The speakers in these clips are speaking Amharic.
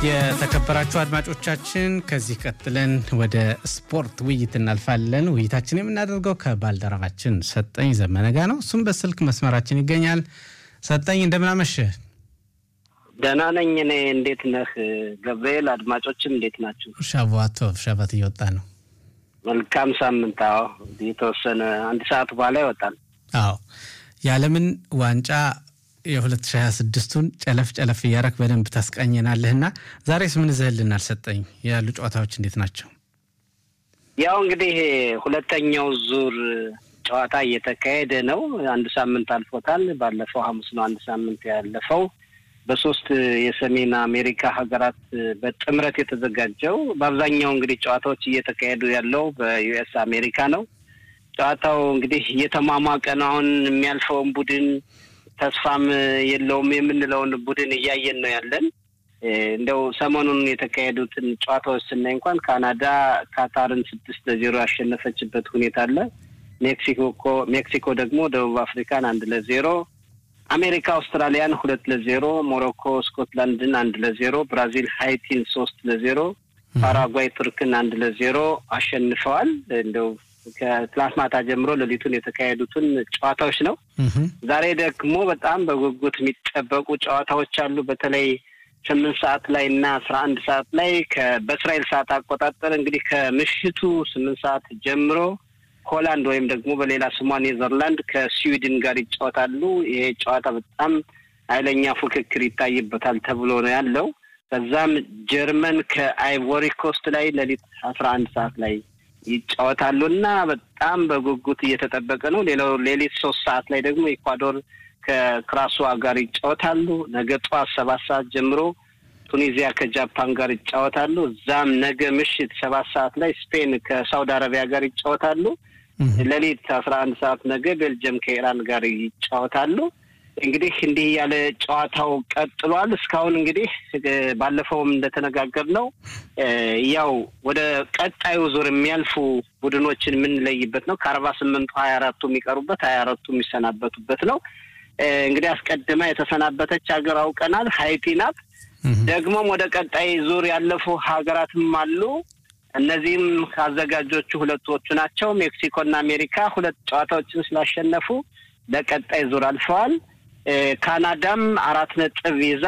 የተከበራችሁ አድማጮቻችን ከዚህ ቀጥለን ወደ ስፖርት ውይይት እናልፋለን። ውይይታችን የምናደርገው ከባልደረባችን ሰጠኝ ዘመነ ጋ ነው። እሱም በስልክ መስመራችን ይገኛል። ሰጠኝ እንደምናመሸ ደህና ነኝ እኔ። እንዴት ነህ ገብርኤል? አድማጮችም እንዴት ናቸው? ሻቫቶ ሻባት እየወጣ ነው። መልካም ሳምንት። አዎ የተወሰነ አንድ ሰዓት በኋላ ይወጣል። አዎ የዓለምን ዋንጫ የ2026ቱን ጨለፍ ጨለፍ እያረክ በደንብ ታስቃኘናለህና ዛሬስ ምን ይዘህልናል? ሰጠኝ ያሉ ጨዋታዎች እንዴት ናቸው? ያው እንግዲህ ሁለተኛው ዙር ጨዋታ እየተካሄደ ነው። አንድ ሳምንት አልፎታል። ባለፈው ሐሙስ ነው አንድ ሳምንት ያለፈው። በሶስት የሰሜን አሜሪካ ሀገራት በጥምረት የተዘጋጀው በአብዛኛው እንግዲህ ጨዋታዎች እየተካሄዱ ያለው በዩኤስ አሜሪካ ነው። ጨዋታው እንግዲህ እየተሟሟቀ ነው። አሁን የሚያልፈውን ቡድን ተስፋም የለውም የምንለውን ቡድን እያየን ነው ያለን። እንደው ሰሞኑን የተካሄዱትን ጨዋታዎች ስናይ እንኳን ካናዳ ካታርን ስድስት ለዜሮ ያሸነፈችበት ሁኔታ አለ። ሜክሲኮ ሜክሲኮ ደግሞ ደቡብ አፍሪካን አንድ ለዜሮ፣ አሜሪካ አውስትራሊያን ሁለት ለዜሮ፣ ሞሮኮ ስኮትላንድን አንድ ለዜሮ፣ ብራዚል ሃይቲን ሶስት ለዜሮ፣ ፓራጓይ ቱርክን አንድ ለዜሮ አሸንፈዋል። እንደው ከትላንት ማታ ጀምሮ ሌሊቱን የተካሄዱትን ጨዋታዎች ነው። ዛሬ ደግሞ በጣም በጉጉት የሚጠበቁ ጨዋታዎች አሉ። በተለይ ስምንት ሰዓት ላይ እና አስራ አንድ ሰዓት ላይ በእስራኤል ሰዓት አቆጣጠር እንግዲህ ከምሽቱ ስምንት ሰዓት ጀምሮ ሆላንድ ወይም ደግሞ በሌላ ስሟ ኔዘርላንድ ከስዊድን ጋር ይጫወታሉ። ይሄ ጨዋታ በጣም ኃይለኛ ፉክክር ይታይበታል ተብሎ ነው ያለው። ከዛም ጀርመን ከአይቮሪ ኮስት ላይ ሌሊት አስራ አንድ ሰዓት ላይ ይጫወታሉ እና በጣም በጉጉት እየተጠበቀ ነው። ሌላው ሌሊት ሶስት ሰዓት ላይ ደግሞ ኢኳዶር ከክራሷ ጋር ይጫወታሉ። ነገ ጠዋት ሰባት ሰዓት ጀምሮ ቱኒዚያ ከጃፓን ጋር ይጫወታሉ። እዛም ነገ ምሽት ሰባት ሰዓት ላይ ስፔን ከሳውዲ አረቢያ ጋር ይጫወታሉ። ሌሊት አስራ አንድ ሰዓት ነገ ቤልጅየም ከኢራን ጋር ይጫወታሉ። እንግዲህ እንዲህ ያለ ጨዋታው ቀጥሏል። እስካሁን እንግዲህ ባለፈውም እንደተነጋገር ነው ያው ወደ ቀጣዩ ዙር የሚያልፉ ቡድኖችን የምንለይበት ነው። ከአርባ ስምንቱ ሀያ አራቱ የሚቀሩበት ሀያ አራቱ የሚሰናበቱበት ነው። እንግዲህ አስቀድማ የተሰናበተች ሀገር አውቀናል፣ ሀይቲ ናት። ደግሞም ወደ ቀጣይ ዙር ያለፉ ሀገራትም አሉ። እነዚህም አዘጋጆቹ ሁለቶቹ ናቸው። ሜክሲኮና አሜሪካ ሁለት ጨዋታዎችን ስላሸነፉ ለቀጣይ ዙር አልፈዋል። ካናዳም አራት ነጥብ ይዛ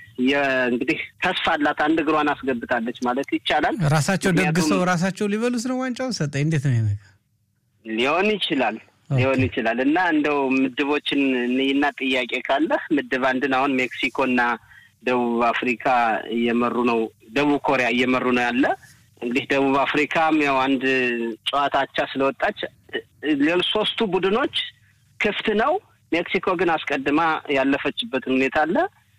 እንግዲህ ተስፋ አላት። አንድ እግሯን አስገብታለች ማለት ይቻላል። ራሳቸው ደግሰው ራሳቸው ሊበሉት ነው ዋንጫውን። ሰጠኝ እንዴት ነው ነገር ሊሆን ይችላል ሊሆን ይችላል። እና እንደው ምድቦችን እና ጥያቄ ካለ ምድብ አንድን አሁን ሜክሲኮና ደቡብ አፍሪካ እየመሩ ነው። ደቡብ ኮሪያ እየመሩ ነው ያለ እንግዲህ ደቡብ አፍሪካም ያው አንድ ጨዋታ አቻ ስለወጣች ሌሎች ሶስቱ ቡድኖች ክፍት ነው። ሜክሲኮ ግን አስቀድማ ያለፈችበትን ሁኔታ አለ።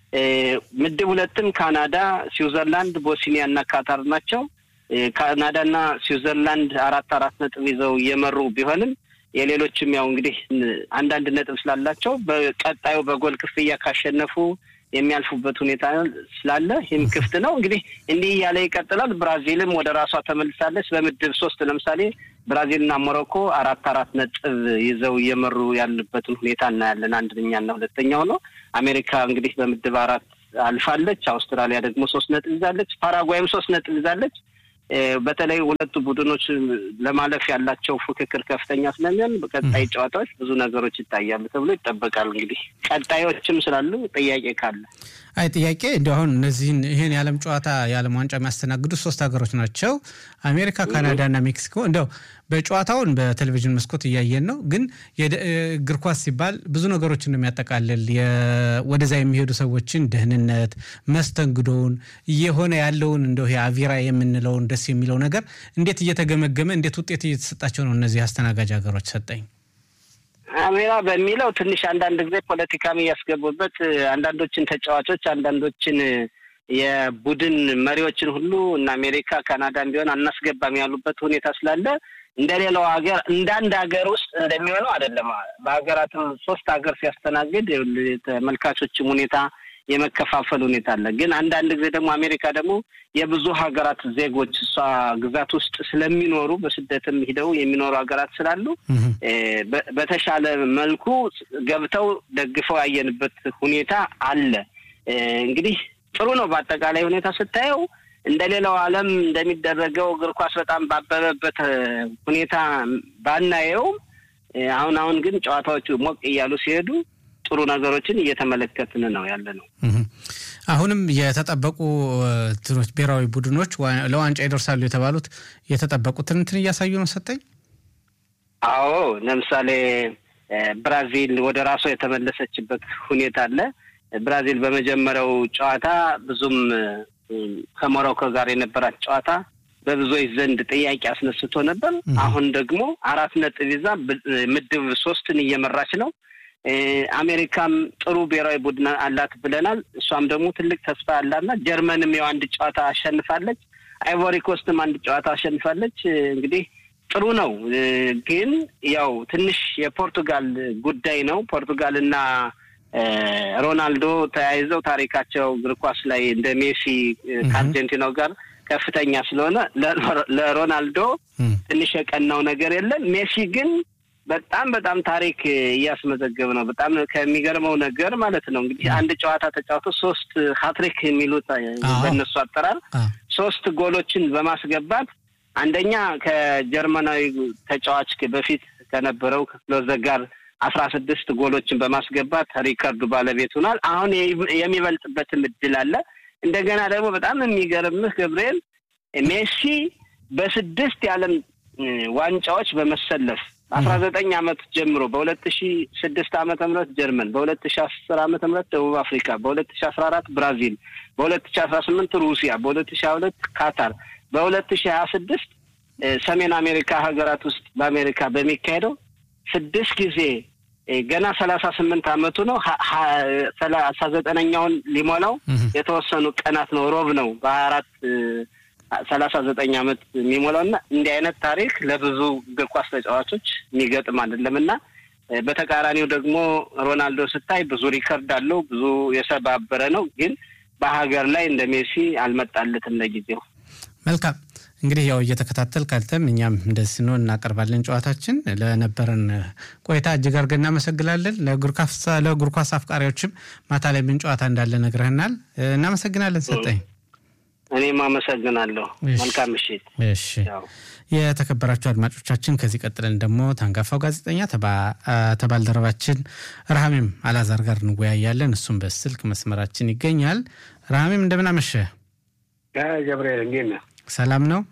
ምድብ ሁለትም ካናዳ፣ ስዊዘርላንድ፣ ቦስኒያ እና ካታር ናቸው። ካናዳና ስዊዘርላንድ አራት አራት ነጥብ ይዘው እየመሩ ቢሆንም የሌሎችም ያው እንግዲህ አንዳንድ ነጥብ ስላላቸው በቀጣዩ በጎል ክፍያ ካሸነፉ የሚያልፉበት ሁኔታ ስላለ ይህም ክፍት ነው። እንግዲህ እንዲህ እያለ ይቀጥላል። ብራዚልም ወደ ራሷ ተመልሳለች። በምድብ ሶስት ለምሳሌ ብራዚልና ሞሮኮ አራት አራት ነጥብ ይዘው እየመሩ ያሉበትን ሁኔታ እናያለን። አንደኛና ሁለተኛው ነው። አሜሪካ እንግዲህ በምድብ አራት አልፋለች። አውስትራሊያ ደግሞ ሶስት ነጥብ ይዛለች። ፓራጓይም ሶስት ነጥብ ይዛለች። በተለይ ሁለቱ ቡድኖች ለማለፍ ያላቸው ፉክክር ከፍተኛ ስለሚሆን በቀጣይ ጨዋታዎች ብዙ ነገሮች ይታያሉ ተብሎ ይጠበቃል። እንግዲህ ቀጣዮችም ስላሉ ጥያቄ ካለ አይ ጥያቄ እንዲ አሁን እነዚህን ይህን የዓለም ጨዋታ የዓለም ዋንጫ የሚያስተናግዱ ሶስት ሀገሮች ናቸው፣ አሜሪካ፣ ካናዳ እና ሜክሲኮ። እንደው በጨዋታውን በቴሌቪዥን መስኮት እያየን ነው። ግን እግር ኳስ ሲባል ብዙ ነገሮችን ነው የሚያጠቃልል። ወደዛ የሚሄዱ ሰዎችን ደህንነት፣ መስተንግዶውን፣ እየሆነ ያለውን እንደው አቪራ የምንለውን ደስ የሚለው ነገር እንዴት እየተገመገመ እንዴት ውጤት እየተሰጣቸው ነው እነዚህ አስተናጋጅ ሀገሮች ሰጠኝ አሜራ በሚለው ትንሽ አንዳንድ ጊዜ ፖለቲካም እያስገቡበት አንዳንዶችን ተጫዋቾች አንዳንዶችን የቡድን መሪዎችን ሁሉ እና አሜሪካ ካናዳም ቢሆን አናስገባም ያሉበት ሁኔታ ስላለ እንደ ሌላው ሀገር እንደ አንድ ሀገር ውስጥ እንደሚሆነው አይደለም። በሀገራትም ሶስት ሀገር ሲያስተናግድ ተመልካቾችም ሁኔታ የመከፋፈል ሁኔታ አለ። ግን አንዳንድ ጊዜ ደግሞ አሜሪካ ደግሞ የብዙ ሀገራት ዜጎች እሷ ግዛት ውስጥ ስለሚኖሩ በስደትም ሂደው የሚኖሩ ሀገራት ስላሉ በተሻለ መልኩ ገብተው ደግፈው ያየንበት ሁኔታ አለ። እንግዲህ ጥሩ ነው። በአጠቃላይ ሁኔታ ስታየው እንደ ሌላው ዓለም እንደሚደረገው እግር ኳስ በጣም ባበበበት ሁኔታ ባናየውም አሁን አሁን ግን ጨዋታዎቹ ሞቅ እያሉ ሲሄዱ ጥሩ ነገሮችን እየተመለከትን ነው ያለ ነው። አሁንም የተጠበቁ እንትኖች ብሔራዊ ቡድኖች ለዋንጫ ይደርሳሉ የተባሉት የተጠበቁትን እንትን እያሳዩ ነው ሰጠኝ። አዎ ለምሳሌ ብራዚል ወደ ራሷ የተመለሰችበት ሁኔታ አለ። ብራዚል በመጀመሪያው ጨዋታ ብዙም ከሞሮኮ ጋር የነበራት ጨዋታ በብዙዎች ዘንድ ጥያቄ አስነስቶ ነበር። አሁን ደግሞ አራት ነጥብ ይዛ ምድብ ሶስትን እየመራች ነው። አሜሪካም ጥሩ ብሔራዊ ቡድን አላት ብለናል። እሷም ደግሞ ትልቅ ተስፋ አላትና ጀርመንም ያው አንድ ጨዋታ አሸንፋለች። አይቮሪ ኮስትም አንድ ጨዋታ አሸንፋለች። እንግዲህ ጥሩ ነው፣ ግን ያው ትንሽ የፖርቱጋል ጉዳይ ነው። ፖርቱጋል እና ሮናልዶ ተያይዘው ታሪካቸው እግር ኳስ ላይ እንደ ሜሲ ከአርጀንቲናው ጋር ከፍተኛ ስለሆነ ለሮናልዶ ትንሽ የቀናው ነገር የለም። ሜሲ ግን በጣም በጣም ታሪክ እያስመዘገብ ነው። በጣም ከሚገርመው ነገር ማለት ነው እንግዲህ አንድ ጨዋታ ተጫውቶ ሶስት ሀትሪክ የሚሉት በእነሱ አጠራር ሶስት ጎሎችን በማስገባት አንደኛ ከጀርመናዊ ተጫዋች በፊት ከነበረው ከክሎዘ ጋር አስራ ስድስት ጎሎችን በማስገባት ሪከርዱ ባለቤት ሆኗል። አሁን የሚበልጥበትም እድል አለ። እንደገና ደግሞ በጣም የሚገርምህ ገብርኤል ሜሲ በስድስት የዓለም ዋንጫዎች በመሰለፍ አስራ ዘጠኝ አመት ጀምሮ በሁለት ሺ ስድስት ዓመተ ምህረት ጀርመን፣ በሁለት ሺ አስር ዓመተ ምህረት ደቡብ አፍሪካ፣ በሁለት ሺ አስራ አራት ብራዚል፣ በሁለት ሺ አስራ ስምንት ሩሲያ፣ በሁለት ሺ ሀያ ሁለት ካታር፣ በሁለት ሺ ሀያ ስድስት ሰሜን አሜሪካ ሀገራት ውስጥ በአሜሪካ በሚካሄደው ስድስት ጊዜ ገና ሰላሳ ስምንት አመቱ ነው። ሰላሳ ዘጠነኛውን ሊሞላው የተወሰኑ ቀናት ነው። ሮብ ነው በሀያ አራት ሰላሳ ዘጠኝ አመት የሚሞላው እና እንዲህ አይነት ታሪክ ለብዙ እግር ኳስ ተጫዋቾች የሚገጥም አይደለም እና በተቃራኒው ደግሞ ሮናልዶ ስታይ ብዙ ሪከርድ አለው፣ ብዙ የሰባበረ ነው። ግን በሀገር ላይ እንደ ሜሲ አልመጣለትም ለጊዜው። መልካም እንግዲህ ያው እየተከታተል ካልተም እኛም እንደዚህ ስንሆን እናቀርባለን ጨዋታችን። ለነበረን ቆይታ እጅግ አድርገን እናመሰግናለን። ለእግር ኳስ አፍቃሪዎችም ማታ ላይ ምን ጨዋታ እንዳለ ነግረህናል። እናመሰግናለን ሰጠኝ። እኔም አመሰግናለሁ። መልካም ምሽት። እሺ የተከበራችሁ አድማጮቻችን፣ ከዚህ ቀጥለን ደግሞ ታንጋፋው ጋዜጠኛ ተባልደረባችን ረሃሜም አላዛር ጋር እንወያያለን። እሱም በስልክ መስመራችን ይገኛል። ረሃሜም እንደምን አመሸ? ገብርኤል እንዴት ነህ? ሰላም ነው?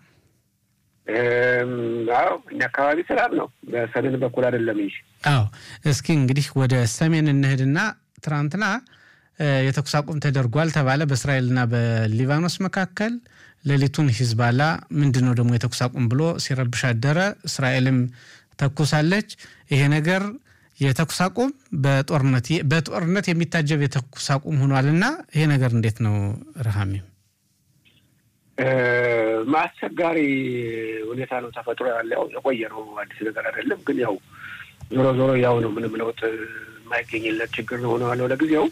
አዎ እኛ አካባቢ ሰላም ነው። በሰሜን በኩል አይደለም እንጂ። አዎ እስኪ እንግዲህ ወደ ሰሜን እንሂድና ትናንትና የተኩስ አቁም ተደርጓል ተባለ በእስራኤልና በሊባኖስ መካከል። ሌሊቱን ሂዝባላ ምንድን ነው ደግሞ የተኩስ አቁም ብሎ ሲረብሽ አደረ። እስራኤልም ተኩሳለች። ይሄ ነገር የተኩስ አቁም በጦርነት በጦርነት የሚታጀብ የተኩስ አቁም ሆኗል እና ይሄ ነገር እንዴት ነው ረሃሚም? አስቸጋሪ ሁኔታ ነው ተፈጥሮ ያለ ያው የቆየ ነው፣ አዲስ ነገር አይደለም። ግን ያው ዞሮ ዞሮ ያው ነው፣ ምንም ለውጥ የማይገኝለት ችግር ነው ሆነ ያለው ለጊዜው።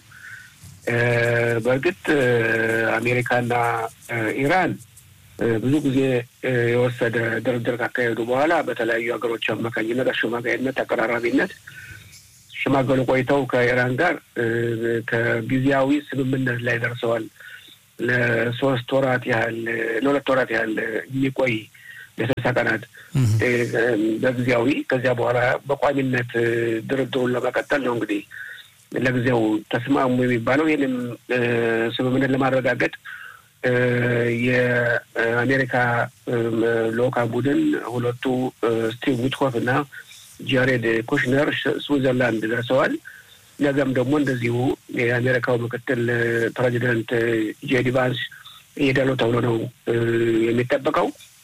በእርግጥ አሜሪካና ኢራን ብዙ ጊዜ የወሰደ ድርድር ካካሄዱ በኋላ በተለያዩ ሀገሮች አማካኝነት አሸማጋይነት፣ ተቀራራቢነት ሽማገሉ ቆይተው ከኢራን ጋር ከጊዜያዊ ስምምነት ላይ ደርሰዋል። ለሶስት ወራት ያህል ለሁለት ወራት ያህል የሚቆይ የስልሳ ቀናት በጊዜያዊ ከዚያ በኋላ በቋሚነት ድርድሩን ለመቀጠል ነው እንግዲህ ለጊዜው ተስማሙ የሚባለው። ይህንም ስምምነት ለማረጋገጥ የአሜሪካ ልዑካን ቡድን ሁለቱ ስቲቭ ዊትኮፍ እና ጃሬድ ኩሽነር ስዊዘርላንድ ደርሰዋል። ነገም ደግሞ እንደዚሁ የአሜሪካው ምክትል ፕሬዚደንት ጄዲ ቫንስ ይሄዳሉ ተብሎ ነው የሚጠበቀው።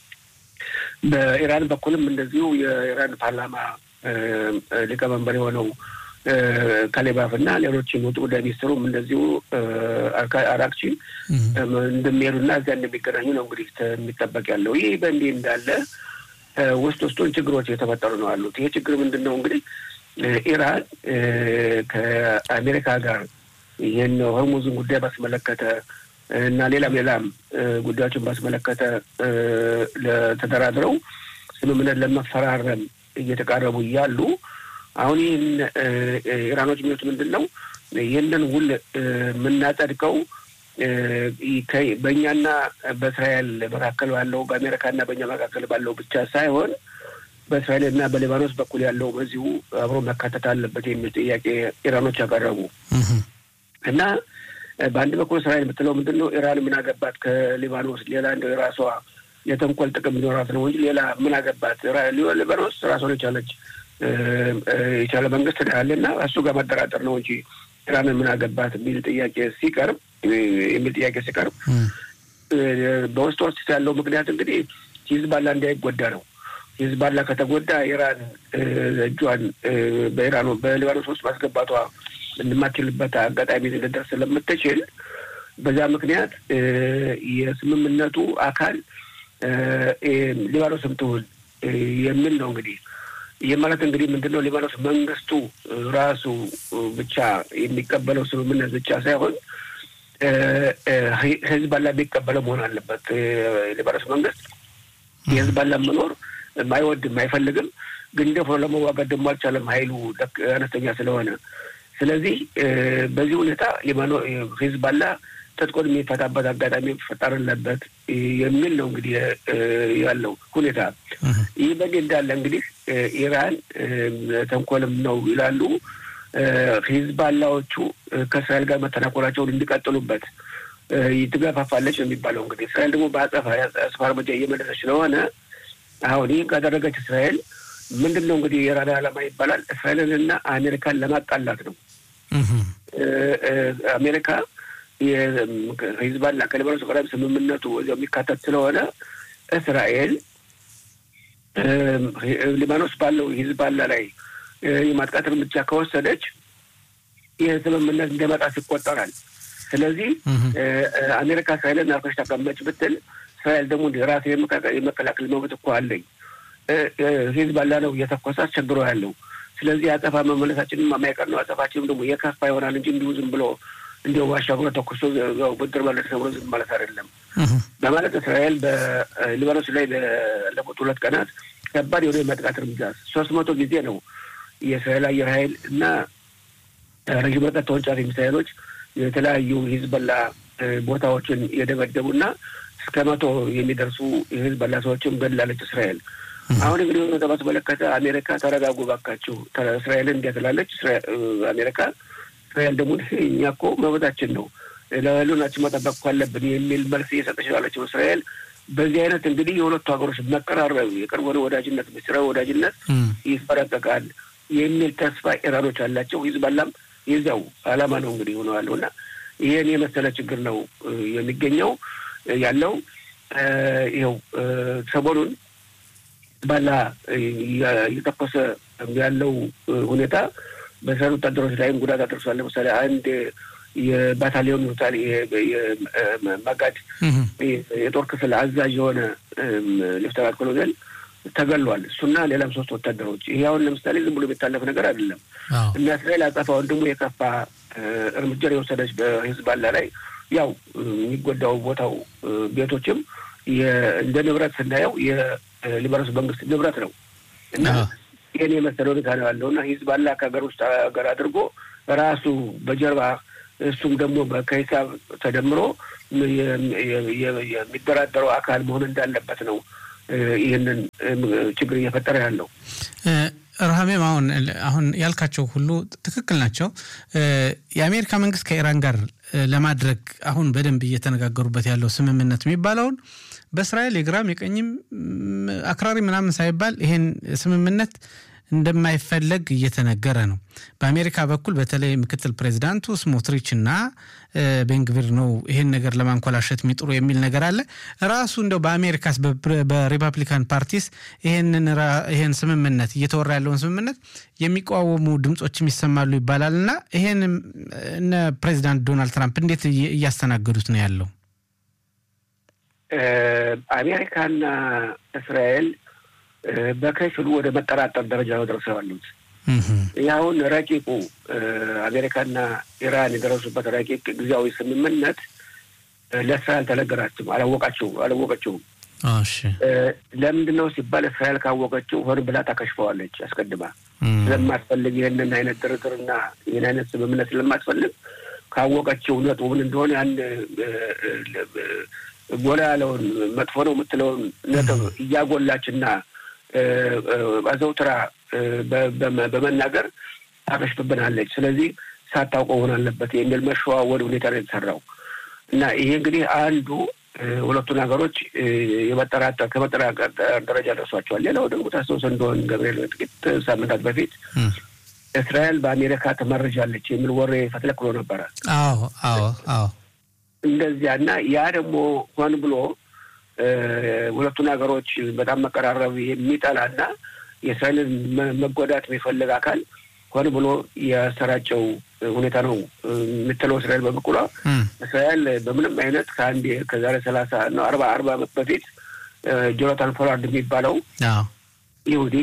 በኢራን በኩልም እንደዚሁ የኢራን ፓርላማ ሊቀመንበር የሆነው ካሌባፍ እና ሌሎችም ውጭ ጉዳይ ሚኒስትሩም እንደዚሁ አራክቺ እንደሚሄዱና እዚያ እንደሚገናኙ ነው እንግዲህ የሚጠበቅ ያለው። ይህ በእንዲህ እንዳለ ውስጥ ውስጡን ችግሮች የተፈጠሩ ነው ያሉት። ይሄ ችግር ምንድን ነው እንግዲህ ኢራን ከአሜሪካ ጋር ይህን ሆርሙዝን ጉዳይ ባስመለከተ እና ሌላም ሌላም ጉዳዮችን ባስመለከተ ተደራድረው ስምምነት ለመፈራረም እየተቃረቡ እያሉ አሁን ይህን ኢራኖች የሚሉት ምንድን ነው? ይህንን ውል የምናጸድቀው በእኛና በእስራኤል መካከል ባለው በአሜሪካና በእኛ መካከል ባለው ብቻ ሳይሆን በእስራኤልና በሊባኖስ በኩል ያለው በዚሁ አብሮ መካተት አለበት የሚል ጥያቄ ኢራኖች ያቀረቡ እና በአንድ በኩል እስራኤል የምትለው ምንድን ነው? ኢራን ምን አገባት ከሊባኖስ ሌላ እንደ የራሷ የተንኮል ጥቅም ሊኖራት ነው እንጂ ሌላ ምን አገባት? ሊባኖስ ራሷን የቻለች የቻለ መንግስት ያለና እሱ ጋር መደራደር ነው እንጂ ኢራንን ምን አገባት የሚል ጥያቄ ሲቀርብ የሚል ጥያቄ ሲቀርብ በውስጥ ውስጥ ያለው ምክንያት እንግዲህ ሂዝባላ እንዳይጎዳ ነው። ሂዝባላ ከተጎዳ ኢራን እጇን በኢራን በሊባኖስ ውስጥ ማስገባቷ እንደማትችልበት አጋጣሚ ልደርስ ስለምትችል በዛ ምክንያት የስምምነቱ አካል ሊባኖስም ትሁን የሚል ነው። እንግዲህ ይህ ማለት እንግዲህ ምንድን ነው? ሊባኖስ መንግስቱ ራሱ ብቻ የሚቀበለው ስምምነት ብቻ ሳይሆን ህዝባላ የሚቀበለው መሆን አለበት። ሊባኖስ መንግስት የህዝባላ መኖር አይወድም፣ አይፈልግም። ግን ደፍሮ ለመዋጋት ደግሞ አልቻለም፣ ኃይሉ አነስተኛ ስለሆነ። ስለዚህ በዚህ ሁኔታ ሊባኖ ሂዝባላ ትጥቁን የሚፈታበት አጋጣሚ መፈጠር አለበት የሚል ነው እንግዲህ ያለው ሁኔታ። ይህ በዚህ እንዳለ እንግዲህ ኢራን ተንኮልም ነው ይላሉ ሂዝባላዎቹ ከእስራኤል ጋር መተናኮላቸውን እንዲቀጥሉበት ትገፋፋለች ነው የሚባለው። እንግዲህ እስራኤል ደግሞ በአጸፋ አጸፋ እርምጃ እየመለሰች ስለሆነ አሁን ይህን ካደረገች እስራኤል ምንድን ነው እንግዲህ የኢራን ዓላማ ይባላል እስራኤልንና አሜሪካን ለማጣላት ነው። አሜሪካ ሂዝባላ ከሊባኖስ ጋር ስምምነቱ እዚያው የሚካተት ስለሆነ እስራኤል ሊባኖስ ባለው ሂዝባላ ላይ የማጥቃት እርምጃ ከወሰደች ይህ ስምምነት እንደመጣስ ይቆጠራል። ስለዚህ አሜሪካ እስራኤልን አርፈሽ ተቀመጭ ብትል እስራኤል ደግሞ ራሴ የመከላከል መብት እኮ አለኝ ሂዝባላ ነው እየተኮሰ አስቸግሮ ያለው። ስለዚህ አጸፋ መመለሳችንም የማይቀር ነው። አጸፋችንም ደግሞ የከፋ ይሆናል እንጂ እንዲሁ ዝም ብሎ እንዲሁ አሻግሮ ተኩሶ ብድር መለስ ተብሎ ዝም ማለት አይደለም በማለት እስራኤል በሊባኖስ ላይ ባለፉት ሁለት ቀናት ከባድ የሆነ የማጥቃት እርምጃ ሶስት መቶ ጊዜ ነው የእስራኤል አየር ኃይል እና ረዥም ርቀት ተወንጫፊ ሚሳይሎች የተለያዩ ሂዝበላ ቦታዎችን የደበደቡና እስከ መቶ የሚደርሱ የሂዝበላ ሰዎችም ገድላለች እስራኤል። አሁን እንግዲህ ሁኔታ በተመለከተ አሜሪካ ተረጋጉ ባካችሁ፣ እስራኤልን እንዲያ ትላለች አሜሪካ። እስራኤል ደግሞ እኛ እኮ መብታችን ነው ለህልውናችን መጠበቅ እኮ አለብን የሚል መልስ እየሰጠች ያለችው እስራኤል። በዚህ አይነት እንግዲህ የሁለቱ ሀገሮች መቀራረብ፣ የቅርብ ሆነ ወዳጅነት፣ ምስጢራዊ ወዳጅነት ይፈረቀቃል የሚል ተስፋ ኢራኖች አላቸው። ሂዝባላም የዚያው አላማ ነው እንግዲህ ሆነዋለሁ እና ይህን የመሰለ ችግር ነው የሚገኘው ያለው ይኸው ሰሞኑን ባላ እየተኮሰ ያለው ሁኔታ በእስራኤል ወታደሮች ላይም ጉዳት አድርሷል። ለምሳሌ አንድ የባታሊዮን ታል ማጋድ የጦር ክፍል አዛዥ የሆነ ሌፍተናንት ኮሎኔል ተገሏል። እሱና ሌላም ሶስት ወታደሮች። ይሄ አሁን ለምሳሌ ዝም ብሎ የሚታለፍ ነገር አይደለም እና እስራኤል አጸፋውን ደግሞ የከፋ እርምጃ የወሰደች በሂዝባላ ላይ ያው የሚጎዳው ቦታው ቤቶችም እንደ ንብረት ስናየው የሊባኖስ መንግስት ንብረት ነው እና ይህን የመሰለ ሁኔታ ነው ያለው እና ሂዝባላ ከሀገር ውስጥ ሀገር አድርጎ ራሱ በጀርባ እሱም ደግሞ ከሂሳብ ተደምሮ የሚደራደረው አካል መሆን እንዳለበት ነው ይህንን ችግር እየፈጠረ ያለው። ረሃሜም አሁን አሁን ያልካቸው ሁሉ ትክክል ናቸው። የአሜሪካ መንግስት ከኢራን ጋር ለማድረግ አሁን በደንብ እየተነጋገሩበት ያለው ስምምነት የሚባለውን በእስራኤል የግራም የቀኝም አክራሪ ምናምን ሳይባል ይሄን ስምምነት እንደማይፈለግ እየተነገረ ነው። በአሜሪካ በኩል በተለይ ምክትል ፕሬዚዳንቱ ስሞትሪች እና ቤንግቪር ነው ይሄን ነገር ለማንኮላሸት የሚጥሩ የሚል ነገር አለ። ራሱ እንደው በአሜሪካስ በሪፐብሊካን ፓርቲስ ይሄን ስምምነት እየተወራ ያለውን ስምምነት የሚቃወሙ ድምፆችም ይሰማሉ ይባላል እና ይሄን እነ ፕሬዚዳንት ዶናልድ ትራምፕ እንዴት እያስተናገዱት ነው ያለው? አሜሪካና እስራኤል በከፊሉ ወደ መጠራጠር ደረጃ ነው ደርሰው ያሉት። ያሁን ረቂቁ አሜሪካና ኢራን የደረሱበት ረቂቅ ጊዜያዊ ስምምነት ለእስራኤል አልተነገራችም፣ አላወቃቸው አላወቀችውም። ለምንድን ነው ሲባል እስራኤል ካወቀችው ሆን ብላ ታከሽፈዋለች። አስቀድማ ስለማትፈልግ ይህንን አይነት ድርድርና ይህን አይነት ስምምነት ስለማትፈልግ ካወቀችው ነጥቡ ምን እንደሆነ ያን ጎላ ያለውን መጥፎ ነው የምትለውን ነጥብ እያጎላችና አዘውትራ በመናገር ታከሽፍብናለች። ስለዚህ ሳታውቀው ሆን አለበት የሚል መሸዋወድ ሁኔታ ነው የተሰራው እና ይሄ እንግዲህ አንዱ ሁለቱን ሀገሮች የመጠራጠር ከመጠራጠር ደረጃ ደርሷቸዋል። ሌላው ደግሞ ታስታውስ እንደሆን ገብርኤል ጥቂት ሳምንታት በፊት እስራኤል በአሜሪካ ተመርጃለች የሚል ወሬ ፈትለክሎ ነበረ። አዎ አዎ አዎ እንደዚያ እና ያ ደግሞ ሆን ብሎ ሁለቱን ሀገሮች በጣም መቀራረብ የሚጠላና የእስራኤልን መጎዳት የሚፈልግ አካል ሆን ብሎ ያሰራጨው ሁኔታ ነው የምትለው እስራኤል በበኩሏ እስራኤል በምንም አይነት ከአንድ ከዛሬ ሰላሳ ነው አርባ አርባ ዓመት በፊት ጆናታን ፖላርድ የሚባለው ይሁዲ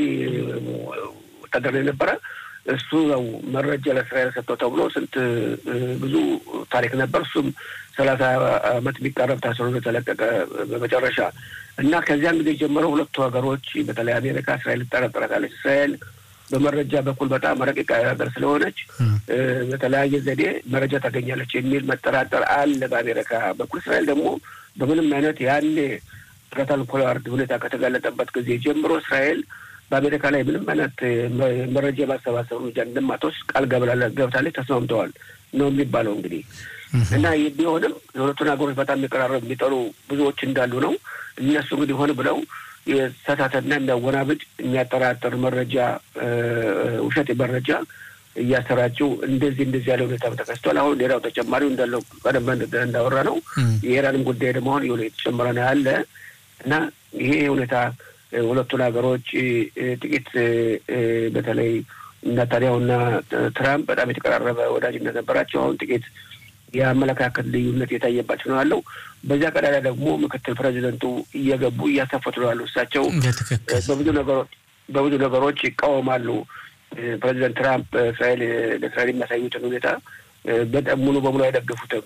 ወታደር የነበረ እሱ ነው መረጃ ለእስራኤል ሰጥተው ተብሎ ስንት ብዙ ታሪክ ነበር። እሱም ሰላሳ ዓመት የሚቃረብ ታስሮ የተለቀቀ በመጨረሻ እና ከዚያን ጊዜ ጀምሮ ሁለቱ ሀገሮች በተለይ አሜሪካ እስራኤል ትጠረጥራታለች። እስራኤል በመረጃ በኩል በጣም ረቂቅ ሀገር ስለሆነች በተለያየ ዘዴ መረጃ ታገኛለች የሚል መጠራጠር አለ በአሜሪካ በኩል። እስራኤል ደግሞ በምንም አይነት ያኔ ጆናታን ፖላርድ ሁኔታ ከተጋለጠበት ጊዜ ጀምሮ እስራኤል በአሜሪካ ላይ ምንም አይነት መረጃ የማሰባሰብ እርምጃ እንደማትወስድ ቃል ገብታለች። ተስማምተዋል ነው የሚባለው እንግዲህ እና ይህ ቢሆንም የሁለቱን ሀገሮች በጣም የሚቀራረብ የሚጠሉ ብዙዎች እንዳሉ ነው። እነሱ እንግዲህ ሆን ብለው የተሳሳተና የሚያወናብድ የሚያጠራጥር መረጃ ውሸት መረጃ እያሰራጩ እንደዚህ እንደዚህ ያለ ሁኔታ ተከስቷል። አሁን ሌላው ተጨማሪው እንዳለው ቀደም እንዳወራ ነው የኢራንም ጉዳይ ደግሞ አሁን የሆነ የተጨመረ ነው ያለ እና ይሄ ሁኔታ ሁለቱን ሀገሮች ጥቂት በተለይ ነታንያሁና ትራምፕ በጣም የተቀራረበ ወዳጅነት ነበራቸው። አሁን ጥቂት የአመለካከት ልዩነት የታየባቸው ነው ያለው። በዚያ ቀዳዳ ደግሞ ምክትል ፕሬዚደንቱ እየገቡ እያሳፈቱ ነው ያሉ። እሳቸው በብዙ ነገሮች በብዙ ነገሮች ይቃወማሉ። ፕሬዚደንት ትራምፕ እስራኤል ለእስራኤል የሚያሳዩትን ሁኔታ በጣም ሙሉ በሙሉ አይደግፉትም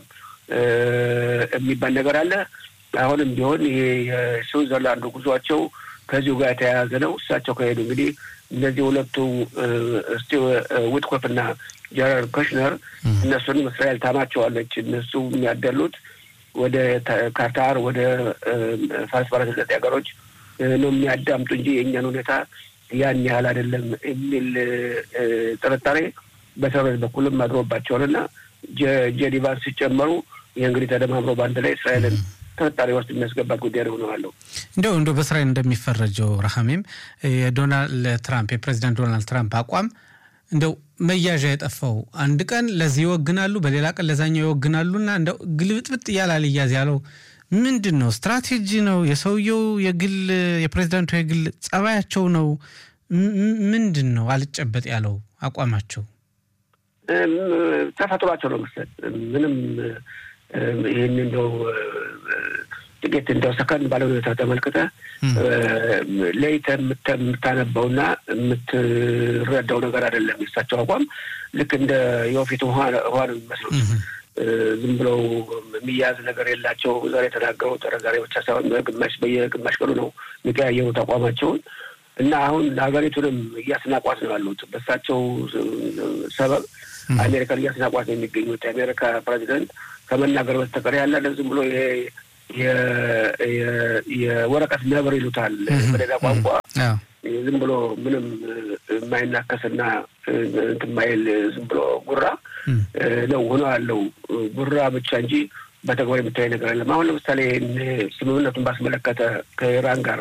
የሚባል ነገር አለ። አሁንም ቢሆን ይሄ የስዊዘርላንዱ ጉዟቸው ከዚሁ ጋር የተያያዘ ነው። እሳቸው ከሄዱ እንግዲህ እነዚህ ሁለቱ ስቲ ዊትኮፍ እና ጀነራል ኮሽነር እነሱንም እስራኤል ታማቸዋለች። እነሱ የሚያደሉት ወደ ካታር፣ ወደ ፋርስ ባሕረ ሰላጤ ሀገሮች ነው የሚያዳምጡ እንጂ የእኛን ሁኔታ ያን ያህል አይደለም የሚል ጥርጣሬ በሰሮች በኩልም አድሮባቸዋልና ጄዲቫን ሲጨመሩ ይህ እንግዲህ ተደማምሮ በአንድ ላይ እስራኤልን ጥርጣሬ ውስጥ የሚያስገባት ጉዳይ ነው ሆነዋለሁ። እንደው እንደው በእስራኤል እንደሚፈረጀው ረሃሜም የዶናልድ ትራምፕ የፕሬዚዳንት ዶናልድ ትራምፕ አቋም እንደው መያዣ የጠፋው አንድ ቀን ለዚህ ይወግናሉ፣ በሌላ ቀን ለዛኛው ይወግናሉና እንደው ግልብጥብጥ እያለ አልያዝ ያለው ምንድን ነው? ስትራቴጂ ነው? የሰውየው የግል የፕሬዚዳንቱ የግል ጸባያቸው ነው? ምንድን ነው አልጨበጥ ያለው አቋማቸው? ተፈጥሯቸው ነው መሰል ምንም ይህን እንደው ጥቂት እንደው ሰከን ባለ ሁኔታ ተመልክተ ለይተህ የምታነበውና የምትረዳው ነገር አይደለም። የሳቸው አቋም ልክ እንደ የወፊት ውሃ ነው የሚመስሉት። ዝም ብለው የሚያዝ ነገር የላቸው። ዛሬ የተናገሩት ዛሬ ብቻ ሳይሆን በግማሽ በየግማሽ ቀኑ ነው የሚቀያየሩት አቋማቸውን እና አሁን ሀገሪቱንም እያስናቋት ነው ያሉት። በእሳቸው ሰበብ አሜሪካን እያስናቋት ነው የሚገኙት። የአሜሪካ ፕሬዚደንት ከመናገር በስተቀር ያለ ዝም ብሎ የወረቀት ነብር ይሉታል በሌላ ቋንቋ ዝም ብሎ ምንም የማይናከስና እንትን ማይል ዝም ብሎ ጉራ ነው ሆኖ ያለው ጉራ ብቻ እንጂ በተግባር የሚታይ ነገር የለም። አሁን ለምሳሌ ስምምነቱን ባስመለከተ ከኢራን ጋር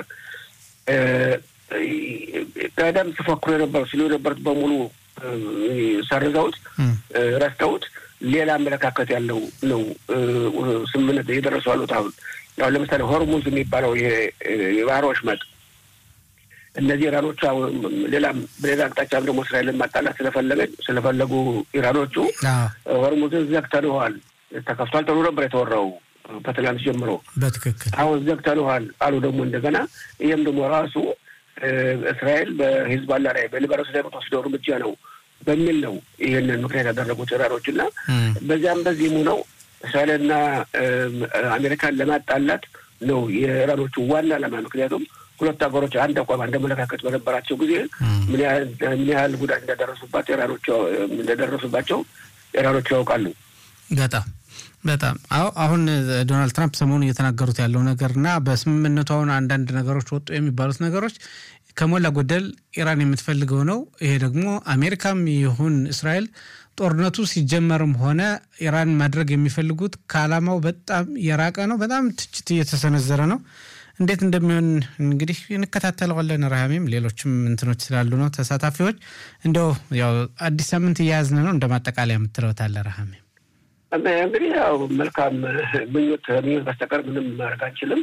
ቀደም ሲፎክሩ የነበሩ ሲሉ የነበሩት በሙሉ ሰርዘውት ረስተውት ሌላ አመለካከት ያለው ነው ስምምነት እየደረሱ ያሉት። አሁን አሁን ለምሳሌ ሆርሙዝ የሚባለው የባህር ወሽመጥ እነዚህ ኢራኖቹ ሌላም በሌላ አቅጣጫም ደግሞ እስራኤልን ማጣላት ስለፈለገ ስለፈለጉ ኢራኖቹ ሆርሙዝን ዘግተንዋል፣ ተከፍቷል ተብሎ ነበር የተወራው ከትላንት ጀምሮ። በትክክል አሁን ዘግተንዋል አሉ ደግሞ እንደገና። ይህም ደግሞ ራሱ እስራኤል በሂዝባላ ላይ በሊባኖስ ላይ የምትወስደው እርምጃ ነው በሚል ነው ይህንን ምክንያት ያደረጉት ኢራኖች እና በዚያም በዚህም ነው እስራኤልና አሜሪካን ለማጣላት ነው የኢራኖቹ ዋና ዓላማ። ምክንያቱም ሁለት ሀገሮች አንድ አቋም አንድ አመለካከት በነበራቸው ጊዜ ምን ያህል ጉዳት እንዳደረሱባቸው ኢራኖቹ እንደደረሱባቸው ኢራኖቹ ያውቃሉ። በጣም በጣም አዎ። አሁን ዶናልድ ትራምፕ ሰሞኑ እየተናገሩት ያለው ነገር እና በስምምነቱ አሁን አንዳንድ ነገሮች ወጡ የሚባሉት ነገሮች ከሞላ ጎደል ኢራን የምትፈልገው ነው። ይሄ ደግሞ አሜሪካም ይሁን እስራኤል ጦርነቱ ሲጀመርም ሆነ ኢራን ማድረግ የሚፈልጉት ከዓላማው በጣም የራቀ ነው። በጣም ትችት እየተሰነዘረ ነው። እንዴት እንደሚሆን እንግዲህ እንከታተለዋለን። ረሃሜም ሌሎችም እንትኖች ስላሉ ነው ተሳታፊዎች። እንደው ያው አዲስ ሳምንት እያያዝን ነው። እንደ ማጠቃለያ የምትለውታለ ረሃሜም? እንግዲህ ያው መልካም ምኞት ምኞት በስተቀር ምንም ማድረግ አንችልም።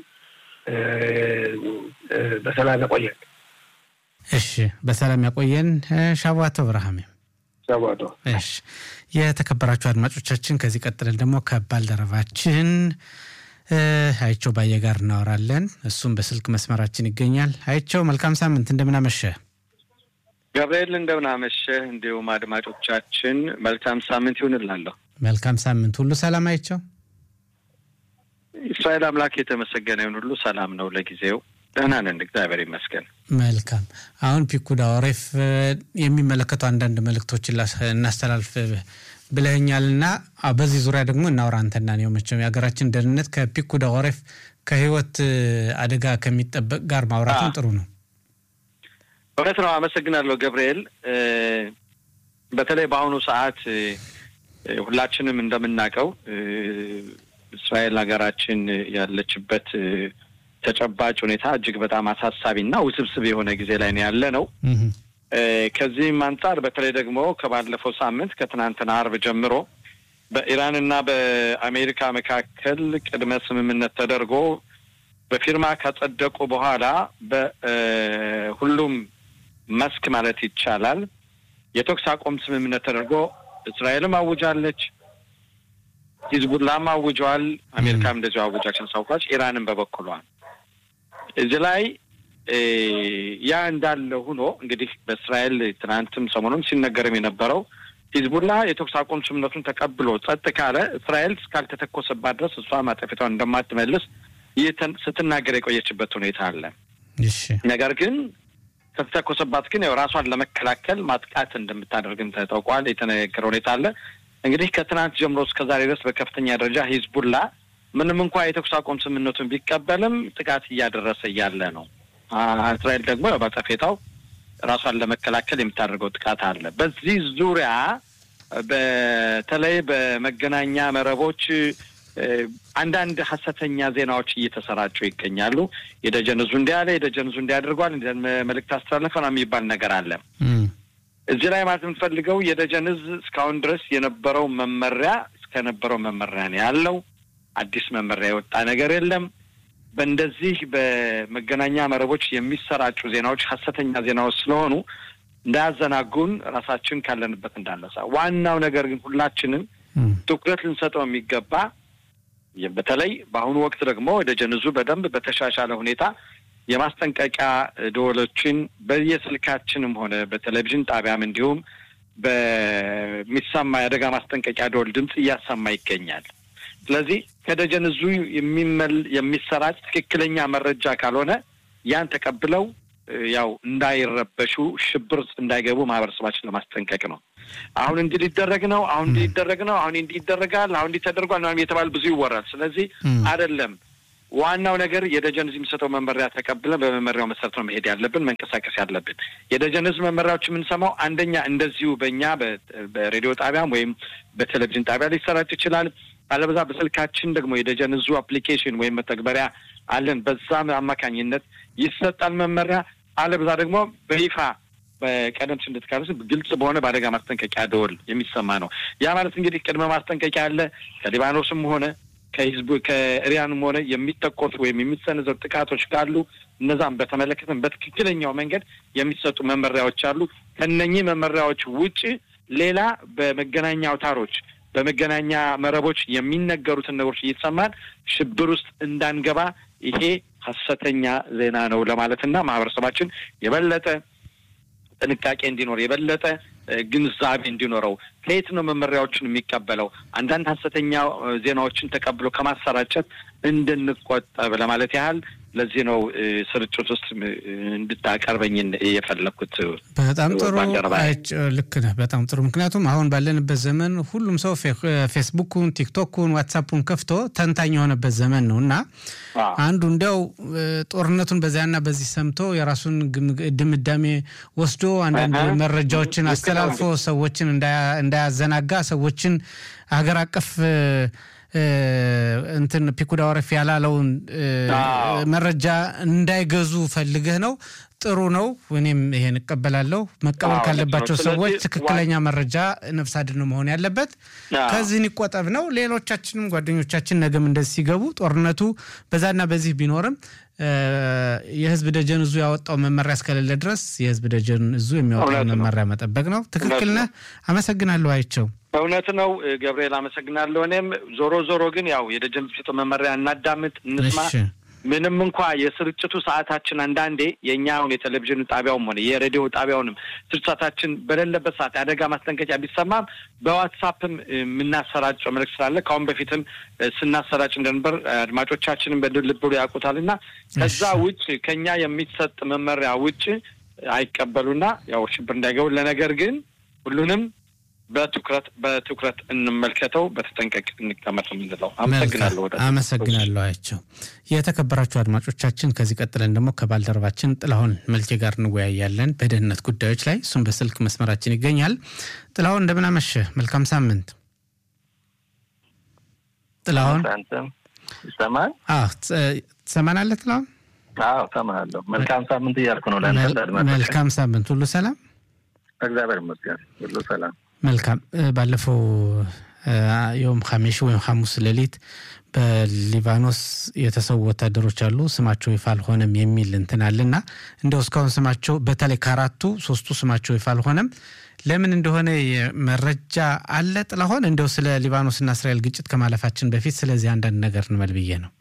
በሰላም ያቆየን። እሺ፣ በሰላም ያቆየን። ሻቧቶ ረሃሜም ሻቧቶ። እሺ፣ የተከበራችሁ አድማጮቻችን ከዚህ ቀጥለን ደግሞ ከባልደረባችን አይቸው ባየ ጋር እናወራለን። እሱም በስልክ መስመራችን ይገኛል። አይቸው መልካም ሳምንት፣ እንደምናመሸ ገብርኤል፣ እንደምናመሸ እንዲሁም አድማጮቻችን መልካም ሳምንት ይሁንላለሁ። መልካም ሳምንት ሁሉ ሰላም። አይቸው እስራኤል አምላክ የተመሰገነ ይሁን። ሁሉ ሰላም ነው ለጊዜው ደህና ነን፣ እግዚአብሔር ይመስገን። መልካም። አሁን ፒኩዳ ኦሬፍ የሚመለከቱ አንዳንድ መልእክቶችን እናስተላልፍ ብለኛል እና በዚህ ዙሪያ ደግሞ እናውራ። አንተና ነው መቼም የሀገራችን ደህንነት ከፒኩዳ ኦሬፍ ከህይወት አደጋ ከሚጠበቅ ጋር ማውራትም ጥሩ ነው። እውነት ነው። አመሰግናለሁ ገብርኤል። በተለይ በአሁኑ ሰዓት ሁላችንም እንደምናውቀው እስራኤል ሀገራችን ያለችበት ተጨባጭ ሁኔታ እጅግ በጣም አሳሳቢና ውስብስብ የሆነ ጊዜ ላይ ነው ያለ ነው። ከዚህም አንጻር በተለይ ደግሞ ከባለፈው ሳምንት ከትናንትና አርብ ጀምሮ በኢራንና በአሜሪካ መካከል ቅድመ ስምምነት ተደርጎ በፊርማ ካጸደቁ በኋላ በሁሉም መስክ ማለት ይቻላል የተኩስ አቁም ስምምነት ተደርጎ እስራኤልም አውጃለች፣ ሂዝቡላም አውጇል፣ አሜሪካም እንደዚሁ አውጃችን ሳውቃች፣ ኢራንም በበኩሏል እዚህ ላይ ያ እንዳለ ሆኖ እንግዲህ በእስራኤል ትናንትም ሰሞኑን ሲነገርም የነበረው ሂዝቡላ የተኩስ አቁም ስምምነቱን ተቀብሎ ጸጥ ካለ እስራኤል እስካልተተኮሰባት ድረስ እሷ ማጠፊቷን እንደማትመልስ ስትናገር የቆየችበት ሁኔታ አለ። ነገር ግን ከተተኮሰባት ግን ያው ራሷን ለመከላከል ማጥቃት እንደምታደርግም ተጠውቋል። የተነገረ ሁኔታ አለ። እንግዲህ ከትናንት ጀምሮ እስከ ዛሬ ድረስ በከፍተኛ ደረጃ ሂዝቡላ ምንም እንኳ የተኩስ አቁም ስምምነቱን ቢቀበልም ጥቃት እያደረሰ እያለ ነው። እስራኤል ደግሞ ያው ባጠፌታው ራሷን ለመከላከል የምታደርገው ጥቃት አለ። በዚህ ዙሪያ በተለይ በመገናኛ መረቦች አንዳንድ ሀሰተኛ ዜናዎች እየተሰራጩ ይገኛሉ። የደጀንዙ እንዲህ አለ፣ የደጀንዙ እንዲህ አድርጓል፣ መልእክት አስተላለፈ ነው የሚባል ነገር አለ። እዚህ ላይ ማለት የምንፈልገው የደጀንዝ እስካሁን ድረስ የነበረው መመሪያ እስከነበረው መመሪያ ነው ያለው። አዲስ መመሪያ የወጣ ነገር የለም። በእንደዚህ በመገናኛ መረቦች የሚሰራጩ ዜናዎች ሀሰተኛ ዜናዎች ስለሆኑ እንዳያዘናጉን ራሳችን ካለንበት እንዳነሳ። ዋናው ነገር ግን ሁላችንም ትኩረት ልንሰጠው የሚገባ በተለይ በአሁኑ ወቅት ደግሞ ደጀንዙ በደንብ በተሻሻለ ሁኔታ የማስጠንቀቂያ ደወሎችን በየስልካችንም ሆነ በቴሌቪዥን ጣቢያም እንዲሁም በሚሰማ የአደጋ ማስጠንቀቂያ ደወል ድምፅ እያሰማ ይገኛል። ስለዚህ ከደጀንዙ የሚመል የሚሰራጭ ትክክለኛ መረጃ ካልሆነ ያን ተቀብለው ያው እንዳይረበሹ ሽብር ውስጥ እንዳይገቡ ማህበረሰባችን ለማስጠንቀቅ ነው። አሁን እንዲህ ሊደረግ ነው፣ አሁን እንዲህ ሊደረግ ነው፣ አሁን እንዲህ ይደረጋል፣ አሁን እንዲህ ተደርጓል ምናምን የተባለ ብዙ ይወራል። ስለዚህ አይደለም ዋናው ነገር የደጀን ህዝብ የሚሰጠው መመሪያ ተቀብለን በመመሪያው መሰረት ነው መሄድ ያለብን፣ መንቀሳቀስ ያለብን። የደጀን ህዝብ መመሪያዎች የምንሰማው አንደኛ እንደዚሁ በእኛ በሬዲዮ ጣቢያም ወይም በቴሌቪዥን ጣቢያ ሊሰራጭ ይችላል። አለበዛ በስልካችን ደግሞ የደጀን ህዝቡ አፕሊኬሽን ወይም መተግበሪያ አለን። በዛ አማካኝነት ይሰጣል መመሪያ። አለበዛ ደግሞ በይፋ በቀደም ሲል እንደተካለስ ግልጽ በሆነ በአደጋ ማስጠንቀቂያ ደወል የሚሰማ ነው። ያ ማለት እንግዲህ ቅድመ ማስጠንቀቂያ አለ ከሊባኖስም ሆነ ከህዝቡ ከኢራንም ሆነ የሚተኮሱ ወይም የሚሰነዘሩ ጥቃቶች ካሉ እነዛም በተመለከተም በትክክለኛው መንገድ የሚሰጡ መመሪያዎች አሉ። ከነኚህ መመሪያዎች ውጭ ሌላ በመገናኛ አውታሮች በመገናኛ መረቦች የሚነገሩትን ነገሮች እየተሰማን ሽብር ውስጥ እንዳንገባ ይሄ ሀሰተኛ ዜና ነው ለማለትና ማህበረሰባችን የበለጠ ጥንቃቄ እንዲኖር የበለጠ ግንዛቤ እንዲኖረው ከየት ነው መመሪያዎችን የሚቀበለው አንዳንድ ሀሰተኛ ዜናዎችን ተቀብሎ ከማሰራጨት እንድንቆጠብ ለማለት ያህል ለዚህ ነው ስርጭት ውስጥ እንድታቀርበኝ የፈለግኩት። በጣም ጥሩ ልክ ነህ። በጣም ጥሩ። ምክንያቱም አሁን ባለንበት ዘመን ሁሉም ሰው ፌስቡኩን፣ ቲክቶኩን፣ ዋትሳፑን ከፍቶ ተንታኝ የሆነበት ዘመን ነው እና አንዱ እንዲያው ጦርነቱን በዚያና በዚህ ሰምቶ የራሱን ድምዳሜ ወስዶ አንዳንድ መረጃዎችን አስተላልፎ ሰዎችን እንዳያዘናጋ ሰዎችን ሀገር አቀፍ እንትን ፒኩዳ ወረፍ ያላለውን መረጃ እንዳይገዙ ፈልገህ ነው። ጥሩ ነው። እኔም ይሄን እቀበላለሁ። መቀበል ካለባቸው ሰዎች ትክክለኛ መረጃ ነፍስ አድን መሆን ያለበት ከዚህን ይቆጠብ ነው። ሌሎቻችንም ጓደኞቻችን ነገም እንደዚህ ሲገቡ ጦርነቱ በዛና በዚህ ቢኖርም የህዝብ ደጀን እዙ ያወጣው መመሪያ እስከሌለ ድረስ የህዝብ ደጀን እዙ የሚያወጣው መመሪያ መጠበቅ ነው። ትክክል ነህ። አመሰግናለሁ። አይቸው እውነት ነው ገብርኤል፣ አመሰግናለሁ። እኔም ዞሮ ዞሮ ግን ያው የደጀን ስጥ መመሪያ እናዳምጥ፣ እንስማ። ምንም እንኳ የስርጭቱ ሰዓታችን አንዳንዴ የእኛ አሁን የቴሌቪዥን ጣቢያውም ሆነ የሬዲዮ ጣቢያውንም ስርጭታችን በሌለበት ሰዓት የአደጋ ማስጠንቀቂያ ቢሰማም በዋትሳፕም የምናሰራጨው መልዕክት ስላለ ከአሁን በፊትም ስናሰራጭ እንደነበር አድማጮቻችንም በልብ ያውቁታል እና ከዛ ውጭ ከኛ የሚሰጥ መመሪያ ውጭ አይቀበሉና ያው ሽብር እንዳይገቡ ለነገር ግን ሁሉንም በትኩረት በትኩረት እንመልከተው፣ በተጠንቀቅ እንቀመጥ የምንለው። አመሰግናለሁ። አመሰግናለሁ። አያቸው የተከበራችሁ አድማጮቻችን፣ ከዚህ ቀጥለን ደግሞ ከባልደረባችን ጥላሁን መልኬ ጋር እንወያያለን በደህንነት ጉዳዮች ላይ። እሱም በስልክ መስመራችን ይገኛል። ጥላሁን እንደምን አመሸህ? መልካም ሳምንት። ጥላሁን ይሰማል? ትሰማናለህ? ጥላሁን አዎ፣ እሰማሃለሁ። መልካም ሳምንት እያልኩ ነው። መልካም ሳምንት። ሁሉ ሰላም? እግዚአብሔር ይመስገን፣ ሁሉ ሰላም። መልካም። ባለፈው የውም ሐሜሽ ወይም ሐሙስ ሌሊት በሊባኖስ የተሰዉ ወታደሮች አሉ፣ ስማቸው ይፋ አልሆነም የሚል እንትን አለና እንደው እስካሁን ስማቸው በተለይ ከአራቱ ሶስቱ ስማቸው ይፋ አልሆነም። ለምን እንደሆነ መረጃ አለ ጥላሆን? እንደው ስለ ሊባኖስና እስራኤል ግጭት ከማለፋችን በፊት ስለዚህ አንዳንድ ነገር እንበል ብዬ ነው።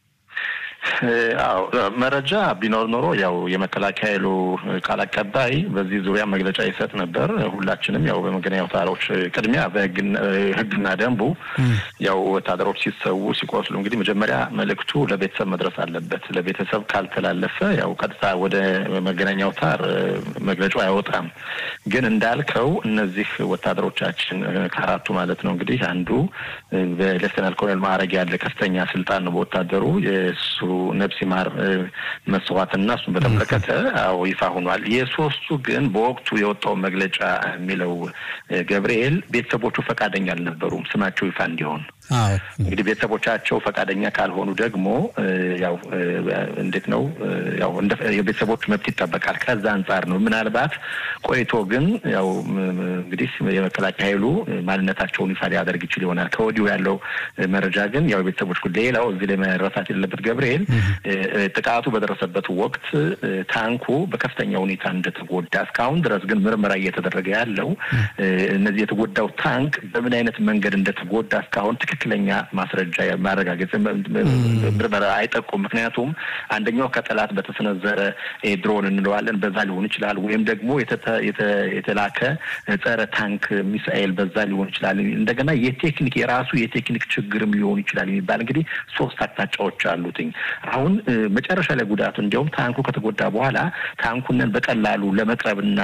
አዎ መረጃ ቢኖር ኖሮ ያው የመከላከያ ኃይሉ ቃል አቀባይ በዚህ ዙሪያ መግለጫ ይሰጥ ነበር። ሁላችንም ያው በመገናኛ አውታሮች ቅድሚያ በሕግና ደንቡ ያው ወታደሮች ሲሰዉ ሲቆስሉ እንግዲህ መጀመሪያ መልእክቱ ለቤተሰብ መድረስ አለበት። ለቤተሰብ ካልተላለፈ ያው ቀጥታ ወደ መገናኛ አውታር መግለጫው አይወጣም። ግን እንዳልከው እነዚህ ወታደሮቻችን ከአራቱ ማለት ነው እንግዲህ አንዱ በሌፍተናል ኮሎኔል ማዕረግ ያለ ከፍተኛ ስልጣን ነው በወታደሩ የእሱ ነፍስ ይማር መስዋዕትና እሱን በተመለከተ አዎ ይፋ ሆኗል። የሶስቱ ግን በወቅቱ የወጣው መግለጫ የሚለው ገብርኤል ቤተሰቦቹ ፈቃደኛ አልነበሩም ስማቸው ይፋ እንዲሆን። እንግዲህ ቤተሰቦቻቸው ፈቃደኛ ካልሆኑ ደግሞ ያው እንዴት ነው ያው የቤተሰቦቹ መብት ይጠበቃል። ከዛ አንጻር ነው ምናልባት ቆይቶ ግን ያው እንግዲህ የመከላከያ ኃይሉ ማንነታቸውን ይፋ ሊያደርግ ይችል ይሆናል። ከወዲሁ ያለው መረጃ ግን ያው የቤተሰቦች ሌላው እዚህ ላይ መረሳት የሌለበት ገብርኤል ጥቃቱ በደረሰበት ወቅት ታንኩ በከፍተኛ ሁኔታ እንደተጎዳ እስካሁን ድረስ ግን ምርመራ እየተደረገ ያለው እነዚህ የተጎዳው ታንክ በምን አይነት መንገድ እንደተጎዳ እስካሁን ትክክለኛ ማስረጃ ማረጋገጥ ምርመራ አይጠቁም። ምክንያቱም አንደኛው ከጠላት በተሰነዘረ ድሮን እንለዋለን በዛ ሊሆን ይችላል፣ ወይም ደግሞ የተላከ ጸረ ታንክ ሚሳኤል በዛ ሊሆን ይችላል። እንደገና የቴክኒክ የራሱ የቴክኒክ ችግርም ሊሆን ይችላል የሚባል እንግዲህ ሶስት አቅጣጫዎች አሉትኝ። አሁን መጨረሻ ላይ ጉዳቱ እንዲያውም ታንኩ ከተጎዳ በኋላ ታንኩንን በቀላሉ ለመቅረብና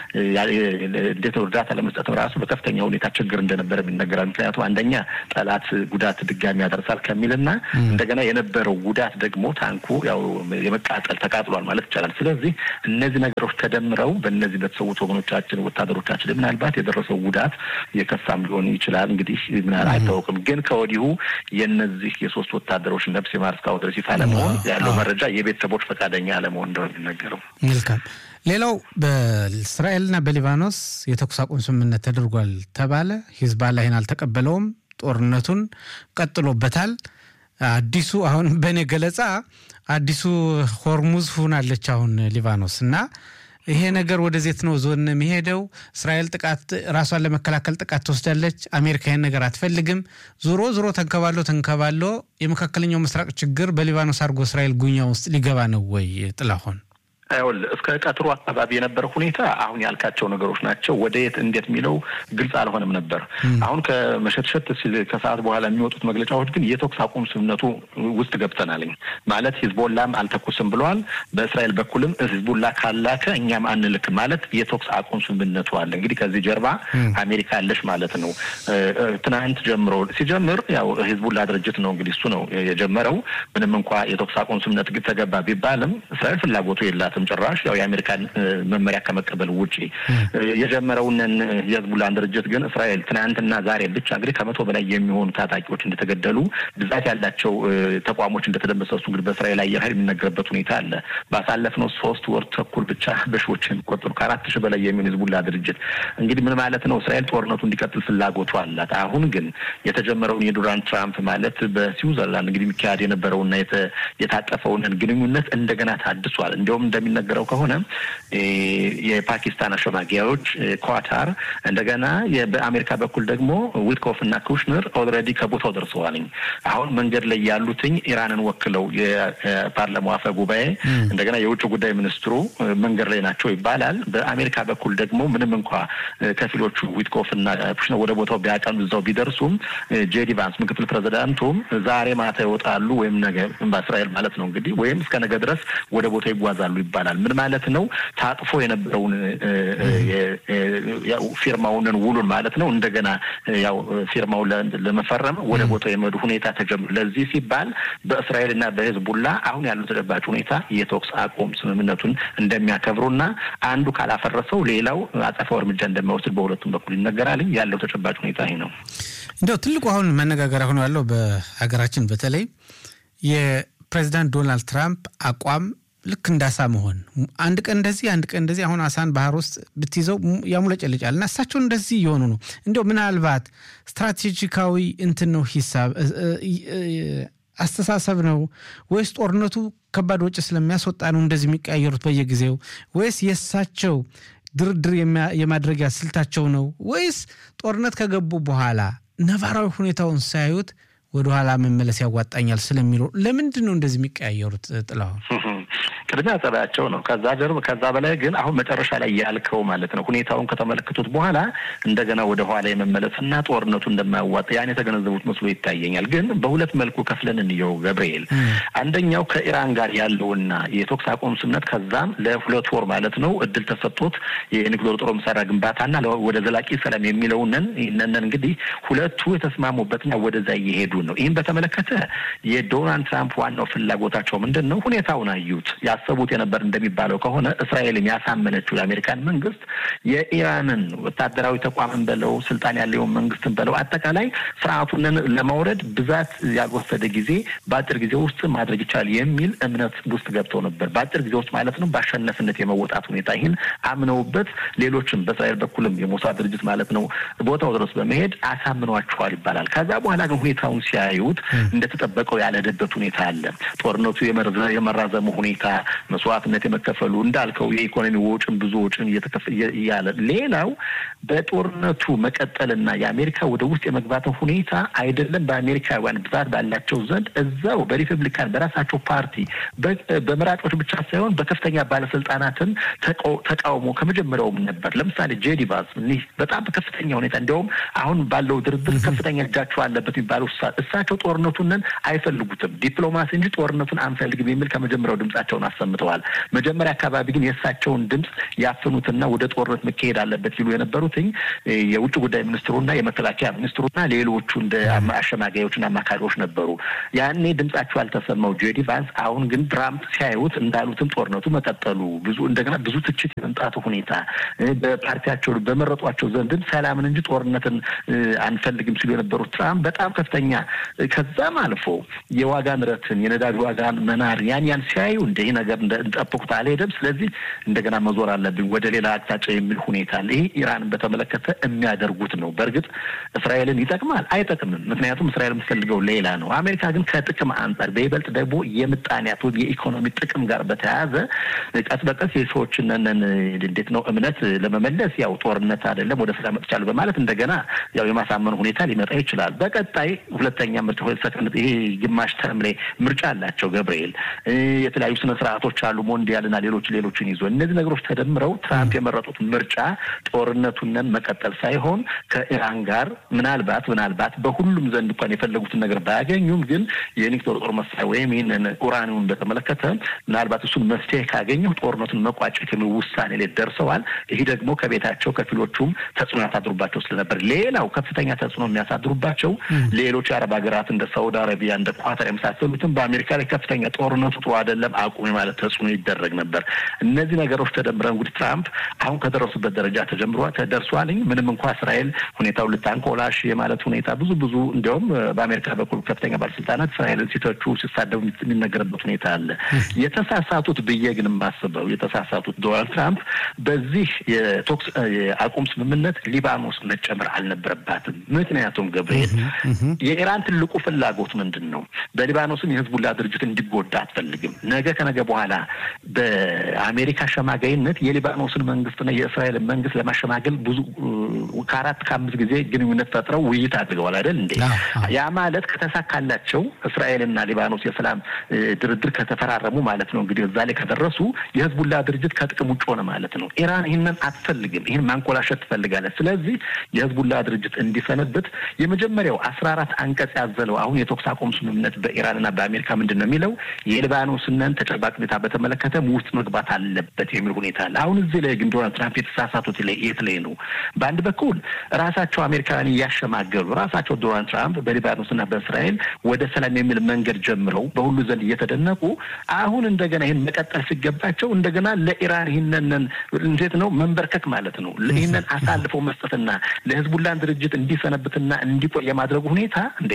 እንዴት እርዳታ ለመስጠትም ራሱ በከፍተኛ ሁኔታ ችግር እንደነበረ ይነገራል። ምክንያቱም አንደኛ ጠላት ጉዳት ድጋሚ ያደርሳል ከሚልና እንደገና የነበረው ጉዳት ደግሞ ታንኩ ያው የመቃጠል ተቃጥሏል ማለት ይቻላል። ስለዚህ እነዚህ ነገሮች ተደምረው በእነዚህ በተሰዉት ወገኖቻችን ወታደሮቻችን ምናልባት የደረሰው ጉዳት የከፋም ሊሆን ይችላል። እንግዲህ ምናል አይታወቅም። ግን ከወዲሁ የእነዚህ የሶስት ወታደሮች ነፍስ የማር እስካሁን ድረስ ይፋ ለመሆን ያለው መረጃ የቤተሰቦች ፈቃደኛ አለመሆን እንደሆነ የሚነገረው። መልካም። ሌላው በእስራኤልና በሊባኖስ የተኩስ አቁም ስምምነት ተደርጓል ተባለ። ሂዝባላ ይህን አልተቀበለውም። ጦርነቱን ቀጥሎበታል። አዲሱ አሁን በእኔ ገለጻ አዲሱ ሆርሙዝ ሁናለች አሁን ሊባኖስ እና ይሄ ነገር ወደዜት ነው ዞን የሚሄደው። እስራኤል ጥቃት ራሷን ለመከላከል ጥቃት ትወስዳለች። አሜሪካ ይህን ነገር አትፈልግም። ዞሮ ዞሮ ተንከባሎ ተንከባሎ የመካከለኛው ምስራቅ ችግር በሊባኖስ አድርጎ እስራኤል ጉኛ ውስጥ ሊገባ ነው ወይ ጥላሆን? ይኸውልህ እስከ ቀትሩ አካባቢ የነበረ ሁኔታ አሁን ያልካቸው ነገሮች ናቸው። ወደ የት እንዴት የሚለው ግልጽ አልሆነም ነበር። አሁን ከመሸትሸት ሲል ከሰዓት በኋላ የሚወጡት መግለጫዎች ግን የተኩስ አቁም ስምምነቱ ውስጥ ገብተናልኝ ማለት ሂዝቦላም አልተኩስም ብለዋል። በእስራኤል በኩልም ሂዝቦላ ካላከ እኛም አንልክም ማለት የተኩስ አቁም ስምምነቱ አለ። እንግዲህ ከዚህ ጀርባ አሜሪካ አለች ማለት ነው። ትናንት ጀምሮ ሲጀምር ያው ሂዝቦላ ድርጅት ነው እንግዲህ እሱ ነው የጀመረው። ምንም እንኳ የተኩስ አቁም ስምምነት ተገባ ቢባልም እስራኤል ፍላጎቱ የላትም ጭራሽ ያው የአሜሪካን መመሪያ ከመቀበል ውጭ የጀመረውንን የህዝቡላን ድርጅት ግን እስራኤል ትናንትና ዛሬ ብቻ እንግዲህ ከመቶ በላይ የሚሆኑ ታጣቂዎች እንደተገደሉ ብዛት ያላቸው ተቋሞች እንደተደመሰሱ እንግዲህ በእስራኤል አየር ኃይል የሚነገርበት ሁኔታ አለ። ባሳለፍነው ሶስት ወር ተኩል ብቻ በሺዎች የሚቆጠሩ ከአራት ሺህ በላይ የሚሆን ህዝቡላ ድርጅት እንግዲህ ምን ማለት ነው? እስራኤል ጦርነቱ እንዲቀጥል ፍላጎቱ አላት። አሁን ግን የተጀመረውን የዶናልድ ትራምፕ ማለት በስዊዘርላንድ እንግዲህ የሚካሄድ የነበረውና የታቀፈውን ግንኙነት እንደገና ታድሷል። እንዲሁም እንደሚነገረው ከሆነ የፓኪስታን አሸማጊያዎች ኳታር፣ እንደገና በአሜሪካ በኩል ደግሞ ዊትኮፍ እና ኩሽነር ኦልሬዲ ከቦታው ደርሰዋልኝ። አሁን መንገድ ላይ ያሉትኝ ኢራንን ወክለው የፓርላማው አፈ ጉባኤ እንደገና የውጭ ጉዳይ ሚኒስትሩ መንገድ ላይ ናቸው ይባላል። በአሜሪካ በኩል ደግሞ ምንም እንኳ ከፊሎቹ ዊትኮፍ እና ኩሽነር ወደ ቦታው ቢያቀኑ እዛው ቢደርሱም ጄዲ ቫንስ ምክትል ፕሬዚዳንቱም ዛሬ ማታ ይወጣሉ ወይም ነገ በእስራኤል ማለት ነው እንግዲህ ወይም እስከ ነገ ድረስ ወደ ቦታው ይጓዛሉ ይባላል። ምን ማለት ነው? ታጥፎ የነበረውን ፊርማውንን ውሉን ማለት ነው እንደገና ያው ፊርማው ለመፈረም ወደ ቦታው የመዱ ሁኔታ ተጀምሮ ለዚህ ሲባል በእስራኤል እና በሂዝቡላ አሁን ያለው ተጨባጭ ሁኔታ የተኩስ አቁም ስምምነቱን እንደሚያከብሩና አንዱ ካላፈረሰው ሌላው አጸፋው እርምጃ እንደሚወስድ በሁለቱም በኩል ይነገራል። ያለው ተጨባጭ ሁኔታ ይህ ነው። እንደው ትልቁ አሁን መነጋገሪያ ሆኖ ያለው በሀገራችን በተለይ የፕሬዚዳንት ዶናልድ ትራምፕ አቋም ልክ እንዳሳ መሆን አንድ ቀን እንደዚህ አንድ ቀን እንደዚህ። አሁን አሳን ባህር ውስጥ ብትይዘው ያሙለጨልጫል እና እሳቸውን እንደዚህ እየሆኑ ነው። እንዲያው ምናልባት ስትራቴጂካዊ እንትን ነው ሂሳብ አስተሳሰብ ነው ወይስ ጦርነቱ ከባድ ወጪ ስለሚያስወጣ ነው እንደዚህ የሚቀያየሩት በየጊዜው ወይስ የእሳቸው ድርድር የማድረጊያ ስልታቸው ነው ወይስ ጦርነት ከገቡ በኋላ ነባራዊ ሁኔታውን ሳያዩት ወደኋላ መመለስ ያዋጣኛል ስለሚለው ለምንድን ነው እንደዚህ የሚቀያየሩት? ጥላሁን ቅድሚያ ጸባያቸው ነው። ከዛ ጀርብ ከዛ በላይ ግን አሁን መጨረሻ ላይ ያልከው ማለት ነው ሁኔታውን ከተመለከቱት በኋላ እንደገና ወደ ኋላ የመመለስና ጦርነቱ እንደማያዋጣ ያን የተገነዘቡት መስሎ ይታየኛል። ግን በሁለት መልኩ ከፍለን እንየው ገብርኤል። አንደኛው ከኢራን ጋር ያለውና የተኩስ አቁም ስምምነት ከዛም ለሁለት ወር ማለት ነው እድል ተሰጥቶት የኒውክሌር ጦር መሳሪያ ግንባታና ወደ ዘላቂ ሰላም የሚለውንን ይህንን እንግዲህ ሁለቱ የተስማሙበትና ወደዛ እየሄዱ ነው። ይህም በተመለከተ የዶናልድ ትራምፕ ዋናው ፍላጎታቸው ምንድን ነው? ሁኔታውን አዩት። ያሰቡት የነበር እንደሚባለው ከሆነ እስራኤልን ያሳመነችው የአሜሪካን መንግስት የኢራንን ወታደራዊ ተቋምን በለው ስልጣን ያለውን መንግስትን በለው አጠቃላይ ስርዓቱንን ለማውረድ ብዛት ያልወሰደ ጊዜ በአጭር ጊዜ ውስጥ ማድረግ ይቻላል የሚል እምነት ውስጥ ገብተው ነበር። በአጭር ጊዜ ውስጥ ማለት ነው በአሸናፊነት የመወጣት ሁኔታ ይህን አምነውበት ሌሎችም በእስራኤል በኩልም የሞሳድ ድርጅት ማለት ነው ቦታው ድረስ በመሄድ አሳምኗቸዋል ይባላል። ከዛ በኋላ ግን ሁኔታውን ሲያዩት እንደተጠበቀው ያልሄደበት ሁኔታ አለ። ጦርነቱ የመራዘሙ ሁኔታ፣ መስዋዕትነት የመከፈሉ እንዳልከው የኢኮኖሚ ወጪም ብዙ ወጪን እያለ ሌላው በጦርነቱ መቀጠልና የአሜሪካ ወደ ውስጥ የመግባትን ሁኔታ አይደለም በአሜሪካውያን ብዛት ባላቸው ዘንድ እዛው በሪፐብሊካን በራሳቸው ፓርቲ በመራጮች ብቻ ሳይሆን በከፍተኛ ባለስልጣናትን ተቃውሞ ከመጀመሪያውም ነበር። ለምሳሌ ጄዲ ቫንስ በጣም በከፍተኛ ሁኔታ እንዲያውም አሁን ባለው ድርድር ከፍተኛ እጃቸው አለበት የሚባለው እሳቸው ጦርነቱንን አይፈልጉትም፣ ዲፕሎማሲ እንጂ ጦርነቱን አንፈልግም የሚል ከመጀመሪያው ድምጻቸውን አሰምተዋል። መጀመሪያ አካባቢ ግን የእሳቸውን ድምፅ ያፍኑትና ወደ ጦርነት መካሄድ አለበት ሲሉ የነበሩትኝ የውጭ ጉዳይ ሚኒስትሩና የመከላከያ ሚኒስትሩና ሌሎቹ እንደ አሸማጋዮችና አማካሪዎች ነበሩ። ያኔ ድምጻቸው ያልተሰማው ጄዲ ቫንስ አሁን ግን ትራምፕ ሲያዩት እንዳሉትም ጦርነቱ መቀጠሉ ብዙ እንደገና ብዙ ትችት የመምጣቱ ሁኔታ በፓርቲያቸው በመረጧቸው ዘንድም ሰላምን እንጂ ጦርነትን አንፈልግም ሲሉ የነበሩት ትራምፕ በጣም ከፍተኛ ከዛም አልፎ የዋጋ ንረትን የነዳጅ ዋጋን መናር ያን ያን ሲያዩ እንደ ይህ ነገር እንጠብቁት አልሄደም። ስለዚህ እንደገና መዞር አለብኝ ወደ ሌላ አቅጣጫ የሚል ሁኔታ አለ። ይህ ኢራንን በተመለከተ የሚያደርጉት ነው። በእርግጥ እስራኤልን ይጠቅማል አይጠቅምም? ምክንያቱም እስራኤል የምትፈልገው ሌላ ነው። አሜሪካ ግን ከጥቅም አንጻር በይበልጥ ደግሞ የምጣኔያት የኢኮኖሚ ጥቅም ጋር በተያያዘ ቀስ በቀስ የሰዎችን እንዴት ነው እምነት ለመመለስ ያው ጦርነት አይደለም ወደ ሰላም መጥቻለሁ በማለት እንደገና ያው የማሳመኑ ሁኔታ ሊመጣ ይችላል። በቀጣይ ሁለተኛ ምርጫ ሰከንድ ይሄ ግማሽ ተርም ላይ ምርጫ አላቸው ገብርኤል የተለያዩ ስነ ስርዓት ስርዓቶች አሉ፣ ሞንዲያልና ሌሎች ሌሎችን ይዞ እነዚህ ነገሮች ተደምረው ትራምፕ የመረጡት ምርጫ ጦርነቱንን መቀጠል ሳይሆን ከኢራን ጋር ምናልባት ምናልባት በሁሉም ዘንድ እንኳን የፈለጉትን ነገር ባያገኙም ግን የኒውክሌር ጦር መሳሪያ ወይም ይህንን ኡራኒውን በተመለከተ ምናልባት እሱን መፍትሄ ካገኘው ጦርነቱን መቋጨት የሚል ውሳኔ ላይ ደርሰዋል። ይህ ደግሞ ከቤታቸው ከፊሎቹም ተጽዕኖ ያሳድሩባቸው ስለነበር፣ ሌላው ከፍተኛ ተጽዕኖ የሚያሳድሩባቸው ሌሎች የአረብ ሀገራት እንደ ሳውዲ አረቢያ እንደ ኳታር የመሳሰሉትም በአሜሪካ ላይ ከፍተኛ ጦርነቱ ጥሩ አይደለም አቁም ማለት ተጽዕኖ ይደረግ ነበር። እነዚህ ነገሮች ተደምረው እንግዲህ ትራምፕ አሁን ከደረሱበት ደረጃ ተጀምሯል ተደርሷል። ምንም እንኳ እስራኤል ሁኔታውን ልታንኮላሽ የማለት ሁኔታ ብዙ ብዙ እንዲያውም በአሜሪካ በኩል ከፍተኛ ባለስልጣናት እስራኤልን ሲተቹ ሲሳደቡ የሚነገርበት ሁኔታ አለ። የተሳሳቱት ብዬ ግን የማስበው የተሳሳቱት ዶናልድ ትራምፕ በዚህ የቶክስ የአቁም ስምምነት ሊባኖስ መጨመር አልነበረባትም። ምክንያቱም ገብርኤል የኢራን ትልቁ ፍላጎት ምንድን ነው? በሊባኖስም የህዝቡላ ድርጅት እንዲጎዳ አትፈልግም። ነገ ከነገ በኋላ በአሜሪካ አሸማጋይነት የሊባኖስን መንግስትና የእስራኤልን መንግስት ለማሸማገል ብዙ ከአራት ከአምስት ጊዜ ግንኙነት ፈጥረው ውይይት አድርገዋል አይደል እንዴ? ያ ማለት ከተሳካላቸው እስራኤልና ሊባኖስ የሰላም ድርድር ከተፈራረሙ ማለት ነው እንግዲህ እዛ ላይ ከደረሱ የህዝቡላ ድርጅት ከጥቅም ውጭ ሆነ ማለት ነው። ኢራን ይህንን አትፈልግም። ይህን ማንኮላሸት ትፈልጋለች። ስለዚህ የህዝቡላ ድርጅት እንዲሰነብት የመጀመሪያው አስራ አራት አንቀጽ ያዘለው አሁን የተኩስ አቁም ስምምነት በኢራንና በአሜሪካ ምንድን ነው የሚለው የሊባኖስንን ተጨባጭ ሁኔታ በተመለከተ ውስጥ መግባት አለበት የሚል ሁኔታ አለ። አሁን እዚህ ላይ ግን ዶናልድ ትራምፕ የተሳሳቱት የት ላይ ነው? በአንድ በኩል ራሳቸው አሜሪካውያን እያሸማገሉ ራሳቸው ዶናልድ ትራምፕ በሊባኖስና በእስራኤል ወደ ሰላም የሚል መንገድ ጀምረው በሁሉ ዘንድ እየተደነቁ አሁን እንደገና ይህን መቀጠል ሲገባቸው እንደገና ለኢራን ይህንን እንዴት ነው መንበርከክ ማለት ነው። ይህንን አሳልፈው መስጠትና ለህዝቡላን ድርጅት እንዲሰነብትና እንዲቆይ የማድረጉ ሁኔታ እንደ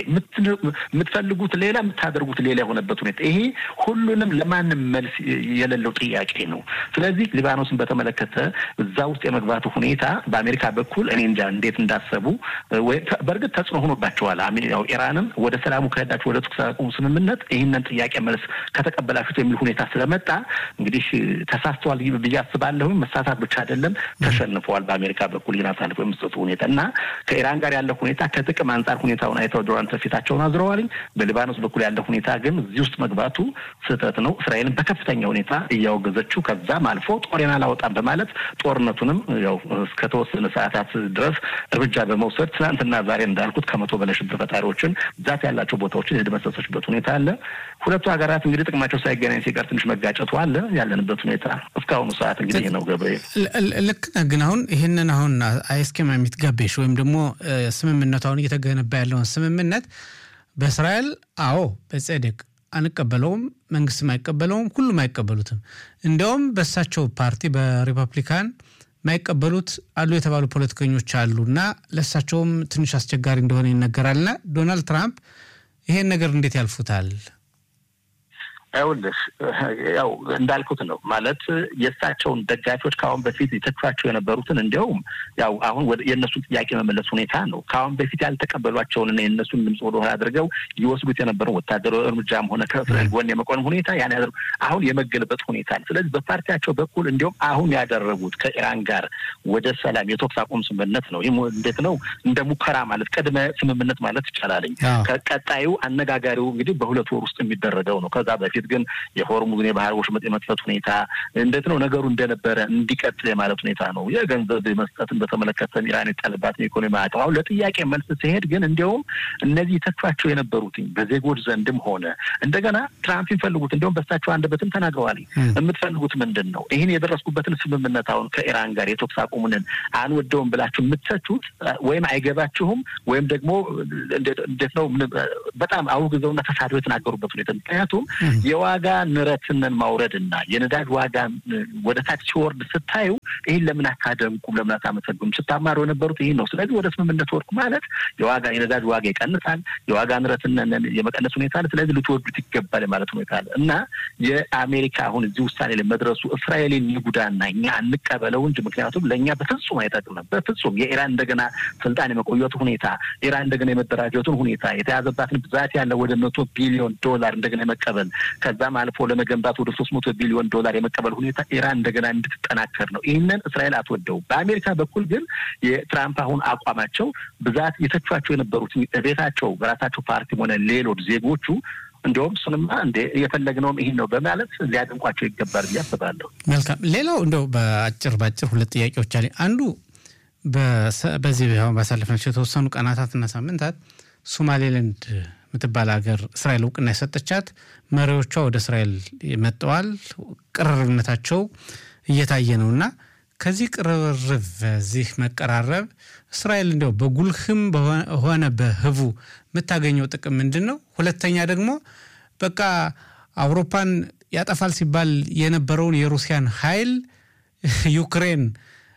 የምትፈልጉት ሌላ የምታደርጉት ሌላ የሆነበት ሁኔታ ይሄ ሁሉንም ለማንም መልስ የሌለው ጥያቄ ነው። ስለዚህ ሊባኖስን በተመለከተ እዛ ውስጥ የመግባቱ ሁኔታ በአሜሪካ በኩል እኔ እንጃ እንዴት እንዳሰቡ በእርግጥ ተጽዕኖ ሆኖባቸዋል። ያው ኢራንም ወደ ሰላሙ ከሄዳችሁ ወደ ተኩስ አቁም ስምምነት ይህንን ጥያቄ መልስ ከተቀበላችሁት የሚል ሁኔታ ስለመጣ እንግዲህ ተሳስተዋል ብዬ አስባለሁ። መሳሳት ብቻ አይደለም ተሸንፈዋል። በአሜሪካ በኩል ይህን አሳልፎ የመስጠቱ ሁኔታ እና ከኢራን ጋር ያለው ሁኔታ ከጥቅም አንጻር ሁኔታውን አይተው ዶናልድ ፊታቸውን አዝረዋልኝ። በሊባኖስ በኩል ያለው ሁኔታ ግን እዚህ ውስጥ መግባቱ ስህተት ነው። እስራኤልን በከፍተኛ ሁኔታ እያወገዘችው ከዛም አልፎ ጦሬን አላወጣም በማለት ጦርነቱንም ያው እስከተወሰነ ሰዓታት ድረስ እርምጃ በመውሰድ ትናንትና ዛሬ እንዳልኩት ከመቶ በላይ ሽብር ፈጣሪዎችን ብዛት ያላቸው ቦታዎችን የደመሰሰችበት ሁኔታ አለ። ሁለቱ ሀገራት እንግዲህ ጥቅማቸው ሳይገናኝ ሲቀር ትንሽ መጋጨቱ አለ። ያለንበት ሁኔታ እስካሁኑ ሰዓት እንግዲህ ነው። ገብርኤል ልክ ነህ። ግን አሁን ይህንን አሁን አይስኬማ የሚትጋቤሽ ወይም ደግሞ ስምምነቱ አሁን እየተገነባ ያለውን ስምምነት በእስራኤል አዎ በጸደቅ አንቀበለውም፣ መንግስትም አይቀበለውም፣ ሁሉም አይቀበሉትም። እንዲያውም በእሳቸው ፓርቲ በሪፐብሊካን የማይቀበሉት አሉ የተባሉ ፖለቲከኞች አሉ እና ለእሳቸውም ትንሽ አስቸጋሪ እንደሆነ ይነገራልና ዶናልድ ትራምፕ ይሄን ነገር እንዴት ያልፉታል? ይኸውልህ ያው እንዳልኩት ነው ማለት የእሳቸውን ደጋፊዎች ከአሁን በፊት የተቿቸው የነበሩትን እንዲያውም ያው አሁን የእነሱን ጥያቄ መመለስ ሁኔታ ነው። ከአሁን በፊት ያልተቀበሏቸውንና የእነሱን ድምፅ ወደሆነ አድርገው ይወስዱት የነበረው ወታደራዊ እርምጃም ሆነ ከእስራኤል ጎን የመቆም ሁኔታ ያን ያደርጉ አሁን የመገልበጥ ሁኔታ ነው። ስለዚህ በፓርቲያቸው በኩል እንዲሁም አሁን ያደረጉት ከኢራን ጋር ወደ ሰላም የተኩስ አቁም ስምምነት ነው። ይህም እንዴት ነው እንደ ሙከራ ማለት ቅድመ ስምምነት ማለት ይቻላልኝ። ከቀጣዩ አነጋጋሪው እንግዲህ በሁለት ወር ውስጥ የሚደረገው ነው። ከዛ በፊት ግን የሆርሙዝን የባህር ወሽመጥ የመክፈት ሁኔታ እንዴት ነው ነገሩ እንደነበረ እንዲቀጥል የማለት ሁኔታ ነው። የገንዘብ መስጠትን በተመለከተ ኢራን የጣለባትን ኢኮኖሚ ማዕቀብ አሁን ለጥያቄ መልስ ሲሄድ ግን እንዲያውም እነዚህ ተቿቸው የነበሩትኝ በዜጎች ዘንድም ሆነ እንደገና ትራምፕ የሚፈልጉት እንዲሁም በሳቸው አንደበትም ተናግረዋል። የምትፈልጉት ምንድን ነው? ይህን የደረስኩበትን ስምምነት አሁን ከኢራን ጋር የተኩስ አቁሙንን አንወደውም ብላችሁ የምትተቹት ወይም አይገባችሁም ወይም ደግሞ እንዴት ነው በጣም አውግዘውና ተሳድበው የተናገሩበት ሁኔታ ምክንያቱም የዋጋ ንረትንን ማውረድና የነዳጅ ዋጋ ወደ ታች ሲወርድ ስታዩ ይህን ለምን አታደንቁም? ለምን አታመሰግኑም? ስታማሩ የነበሩት ይህን ነው። ስለዚህ ወደ ስምምነት ወርቁ ማለት የዋጋ የነዳጅ ዋጋ ይቀንሳል፣ የዋጋ ንረትን የመቀነስ ሁኔታ አለ። ስለዚህ ልትወዱት ይገባል ማለት ሁኔታ አለ እና የአሜሪካ አሁን እዚህ ውሳኔ ላይ መድረሱ እስራኤልን ይጉዳና እኛ እንቀበለው እንጂ ምክንያቱም ለእኛ በፍጹም አይጠቅምም። በፍጹም የኢራን እንደገና ስልጣን የመቆየቱ ሁኔታ ኢራን እንደገና የመደራጀቱን ሁኔታ የተያዘባትን ብዛት ያለ ወደ መቶ ቢሊዮን ዶላር እንደገና የመቀበል ከዛም አልፎ ለመገንባት ወደ ሶስት መቶ ቢሊዮን ዶላር የመቀበል ሁኔታ ኢራን እንደገና እንድትጠናከር ነው። ይህንን እስራኤል አትወደውም። በአሜሪካ በኩል ግን የትራምፕ አሁን አቋማቸው ብዛት የተቿቸው የነበሩት ቤታቸው በራሳቸው ፓርቲም ሆነ ሌሎች ዜጎቹ እንዲሁም እሱንማ እንደ የፈለግነውም ይህን ነው በማለት ሊያደንቋቸው ይገባል ብዬ አስባለሁ። መልካም። ሌላው እንደው በአጭር በአጭር ሁለት ጥያቄዎች አለ። አንዱ በዚህ ባሳለፍናቸው የተወሰኑ ቀናታትና ሳምንታት ሶማሌላንድ የምትባል ሀገር እስራኤል እውቅና የሰጠቻት መሪዎቿ ወደ እስራኤል መጥተዋል። ቅርርብነታቸው እየታየ ነው እና ከዚህ ቅርርብ በዚህ መቀራረብ እስራኤል እንዲያው በጉልህም ሆነ በህቡ የምታገኘው ጥቅም ምንድን ነው? ሁለተኛ ደግሞ በቃ አውሮፓን ያጠፋል ሲባል የነበረውን የሩሲያን ኃይል ዩክሬን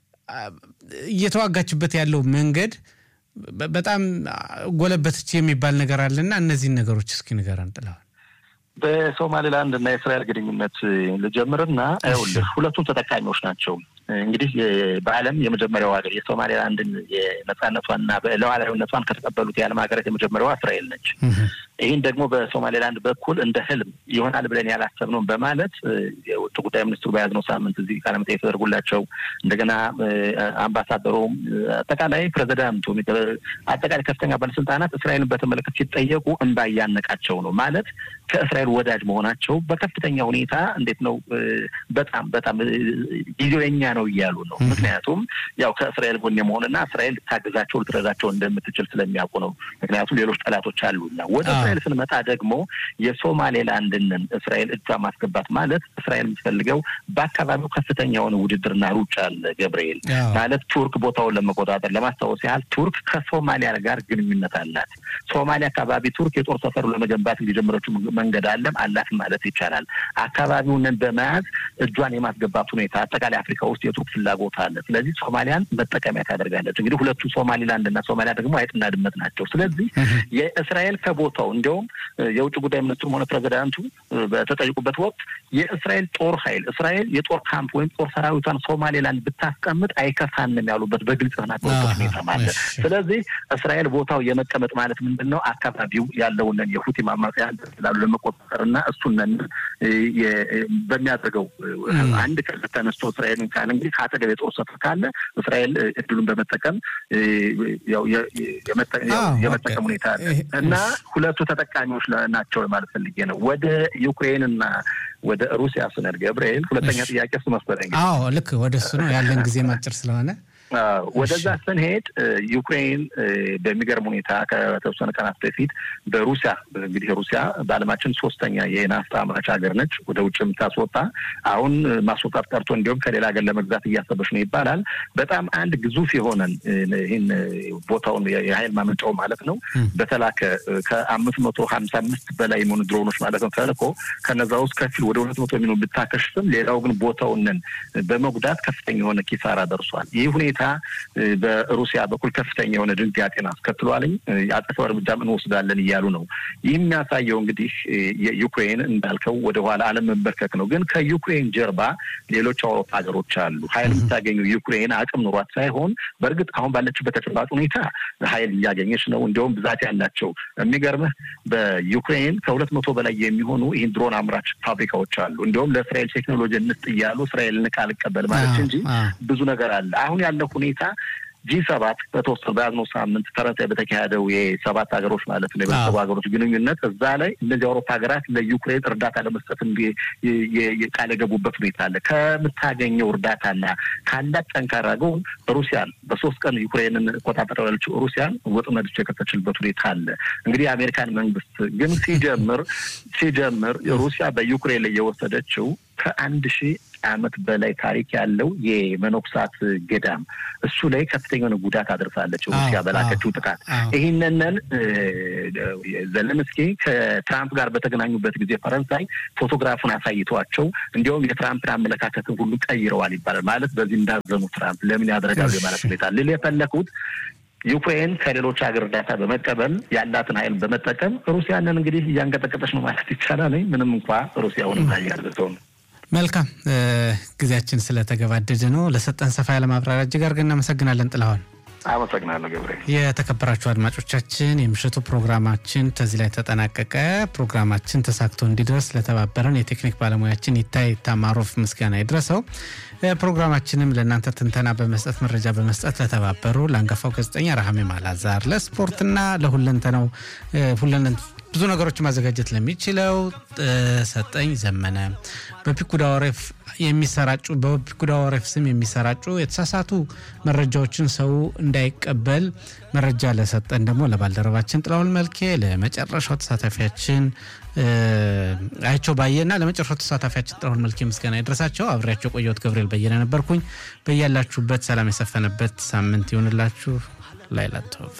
እየተዋጋችበት ያለው መንገድ በጣም ጎለበተች የሚባል ነገር አለና እነዚህን ነገሮች እስኪ ንገረን ጥለዋል። በሶማሌላንድ እና የእስራኤል ግንኙነት ልጀምርና ይኸውልህ ሁለቱም ተጠቃሚዎች ናቸው። እንግዲህ በዓለም የመጀመሪያው ሀገር የሶማሌላንድን የነጻነቷንና ሉዓላዊነቷን ከተቀበሉት የዓለም ሀገራት የመጀመሪያዋ እስራኤል ነች። ይህን ደግሞ በሶማሌላንድ በኩል እንደ ህልም ይሆናል ብለን ያላሰብነውን በማለት የውጭ ጉዳይ ሚኒስትሩ በያዝነው ሳምንት እዚህ ቃለ መጠይቅ ተደርጎላቸው እንደገና አምባሳደሩም አጠቃላይ ፕሬዚዳንቱ አጠቃላይ ከፍተኛ ባለስልጣናት እስራኤልን በተመለከተ ሲጠየቁ እንባ እያነቃቸው ነው ማለት ከእስራኤል ወዳጅ መሆናቸው በከፍተኛ ሁኔታ እንዴት ነው በጣም በጣም ጊዜው የኛ ነው እያሉ ነው። ምክንያቱም ያው ከእስራኤል ጎን የመሆንና እስራኤል ልታግዛቸው ልትረዳቸው እንደምትችል ስለሚያውቁ ነው። ምክንያቱም ሌሎች ጠላቶች አሉና ወደ እስራኤል ስንመጣ ደግሞ የሶማሌላንድን እስራኤል እጇ ማስገባት ማለት እስራኤል የምትፈልገው በአካባቢው ከፍተኛ የሆነ ውድድርና ሩጫ አለ። ገብርኤል ማለት ቱርክ ቦታውን ለመቆጣጠር ለማስታወስ ያህል ቱርክ ከሶማሊያ ጋር ግንኙነት አላት። ሶማሊያ አካባቢ ቱርክ የጦር ሰፈሩ ለመገንባት የጀመረችው መንገድ አለም አላት ማለት ይቻላል። አካባቢውንን በመያዝ እጇን የማስገባት ሁኔታ አጠቃላይ አፍሪካ ውስጥ የቱርክ ፍላጎት አለ። ስለዚህ ሶማሊያን መጠቀሚያ ታደርጋለች። እንግዲህ ሁለቱ ሶማሊላንድ እና ሶማሊያ ደግሞ አይጥና ድመት ናቸው። ስለዚህ የእስራኤል ከቦታው እንዲያውም የውጭ ጉዳይ ሚኒስትሩም ሆነ ፕሬዚዳንቱ በተጠይቁበት ወቅት የእስራኤል ጦር ኃይል እስራኤል የጦር ካምፕ ወይም ጦር ሰራዊቷን ሶማሌላንድ ብታስቀምጥ አይከፋንም ያሉበት በግልጽ ተናገሩበት ሁኔታ ማለት። ስለዚህ እስራኤል ቦታው የመቀመጥ ማለት ምንድን ነው? አካባቢው ያለውንን የሁቲ ማማጽያን ላሉ ለመቆጣጠር እና እሱንን በሚያደርገው አንድ ቀን ተነስቶ እስራኤልን ካለ እንግዲህ ከአጠገብ የጦር ሰፈር ካለ እስራኤል እድሉን በመጠቀም የመጠቀም ሁኔታ አለ እና ሁለቱ ተጠቃሚዎች ናቸው ማለት ፈልጌ ነው። ወደ ዩክሬን እና ወደ ሩሲያ ስነድ ገብርኤል ሁለተኛ ጥያቄ እሱ መሰለኝ። አዎ ልክ ወደ እሱ ነው ያለን ጊዜ ማጭር ስለሆነ ወደዛ ስንሄድ ዩክሬን በሚገርም ሁኔታ ከተወሰነ ቀናት በፊት በሩሲያ እንግዲህ ሩሲያ በዓለማችን ሶስተኛ የናፍጣ አምራች ሀገር ነች። ወደ ውጭ የምታስወጣ አሁን ማስወጣት ቀርቶ እንዲሁም ከሌላ ሀገር ለመግዛት እያሰበች ነው ይባላል። በጣም አንድ ግዙፍ የሆነን ይህን ቦታውን የሀይል ማመንጫው ማለት ነው በተላከ ከአምስት መቶ ሀምሳ አምስት በላይ የሚሆኑ ድሮኖች ማለት ነው ተልኮ ከነዛ ውስጥ ከፊል ወደ ሁለት መቶ የሚሆኑ ብታከሽፍም ሌላው ግን ቦታውንን በመጉዳት ከፍተኛ የሆነ ኪሳራ ደርሷል። ይህ ሁኔታ በሩሲያ በኩል ከፍተኛ የሆነ ድንጋጤን አስከትሏልኝ የአጸፋው እርምጃም እንወስዳለን እያሉ ነው። ይህ የሚያሳየው እንግዲህ የዩክሬን እንዳልከው ወደኋላ አለመንበርከክ ነው። ግን ከዩክሬን ጀርባ ሌሎች አውሮፓ ሀገሮች አሉ። ሀይል የምታገኘው ዩክሬን አቅም ኑሯት ሳይሆን በእርግጥ አሁን ባለችበት ተጨባጭ ሁኔታ ሀይል እያገኘች ነው። እንዲያውም ብዛት ያላቸው የሚገርምህ በዩክሬን ከሁለት መቶ በላይ የሚሆኑ ይህን ድሮን አምራች ፋብሪካዎች አሉ። እንዲያውም ለእስራኤል ቴክኖሎጂ እንስጥ እያሉ እስራኤል ንቃ አልቀበል ማለት እንጂ ብዙ ነገር አለ አሁን ያለው ሁኔታ ጂ ሰባት በተወሰኑ በያዝነው ሳምንት ፈረንሳይ በተካሄደው የሰባት ሀገሮች ማለት ነው የበሰቡ ሀገሮች ግንኙነት እዛ ላይ እነዚህ አውሮፓ ሀገራት ለዩክሬን እርዳታ ለመስጠት ቃል የገቡበት ሁኔታ አለ። ከምታገኘው እርዳታና ካላት ጠንካራ ጎን ሩሲያን በሶስት ቀን ዩክሬንን ቆጣጠር ያለችው ሩሲያን ወጥመድ የከተችልበት ሁኔታ አለ። እንግዲህ የአሜሪካን መንግስት ግን ሲጀምር ሲጀምር ሩሲያ በዩክሬን ላይ የወሰደችው ከአንድ ሺህ ዓመት በላይ ታሪክ ያለው የመነኩሳት ገዳም እሱ ላይ ከፍተኛ የሆነ ጉዳት አድርሳለች ሩሲያ በላከችው ጥቃት። ይህንንን ዘለንስኪ ከትራምፕ ጋር በተገናኙበት ጊዜ ፈረንሳይ ፎቶግራፉን አሳይቷቸው እንዲሁም የትራምፕን አመለካከትን ሁሉ ቀይረዋል ይባላል። ማለት በዚህ እንዳዘኑ ትራምፕ ለምን ያደረጋሉ የማለት ሁኔታ ልል የፈለኩት ዩክሬን ከሌሎች ሀገር እርዳታ በመቀበል ያላትን ኃይል በመጠቀም ሩሲያንን እንግዲህ እያንቀጠቀጠች ነው ማለት ይቻላል። ምንም እንኳ ሩሲያውን ያለሰው ነው። መልካም ጊዜያችን ስለተገባደደ ነው። ለሰጠን ሰፋ ያለ ማብራሪያ እጅግ አድርገን እናመሰግናለን ጥላሁን። አመሰግናለሁ ገብሬ። የተከበራችሁ አድማጮቻችን የምሽቱ ፕሮግራማችን ከዚህ ላይ ተጠናቀቀ። ፕሮግራማችን ተሳክቶ እንዲደርስ ለተባበረን የቴክኒክ ባለሙያችን ይታይ ታማሮፍ ምስጋና ይድረሰው። ፕሮግራማችንም ለእናንተ ትንተና በመስጠት መረጃ በመስጠት ለተባበሩ ለአንጋፋው ጋዜጠኛ ረሃሜ ማላዛር፣ ለስፖርትና ለሁለንተናው ብዙ ነገሮችን ማዘጋጀት ለሚችለው ሰጠኝ ዘመነ በፒኩዳ ወሬፍ የሚሰራጩ በፒኩዳ ወሬፍ ስም የሚሰራጩ የተሳሳቱ መረጃዎችን ሰው እንዳይቀበል መረጃ ለሰጠን ደግሞ ለባልደረባችን ጥላሁን መልኬ ለመጨረሻው ተሳታፊያችን አይቸው ባየና ለመጨረሻው ተሳታፊያችን ጥላሁን መልኬ ምስጋና ይድረሳቸው። አብሬያቸው ቆየሁት ገብርኤል በየነ ነበርኩኝ። በያላችሁበት ሰላም የሰፈነበት ሳምንት ይሆንላችሁ። ላይላቶቭ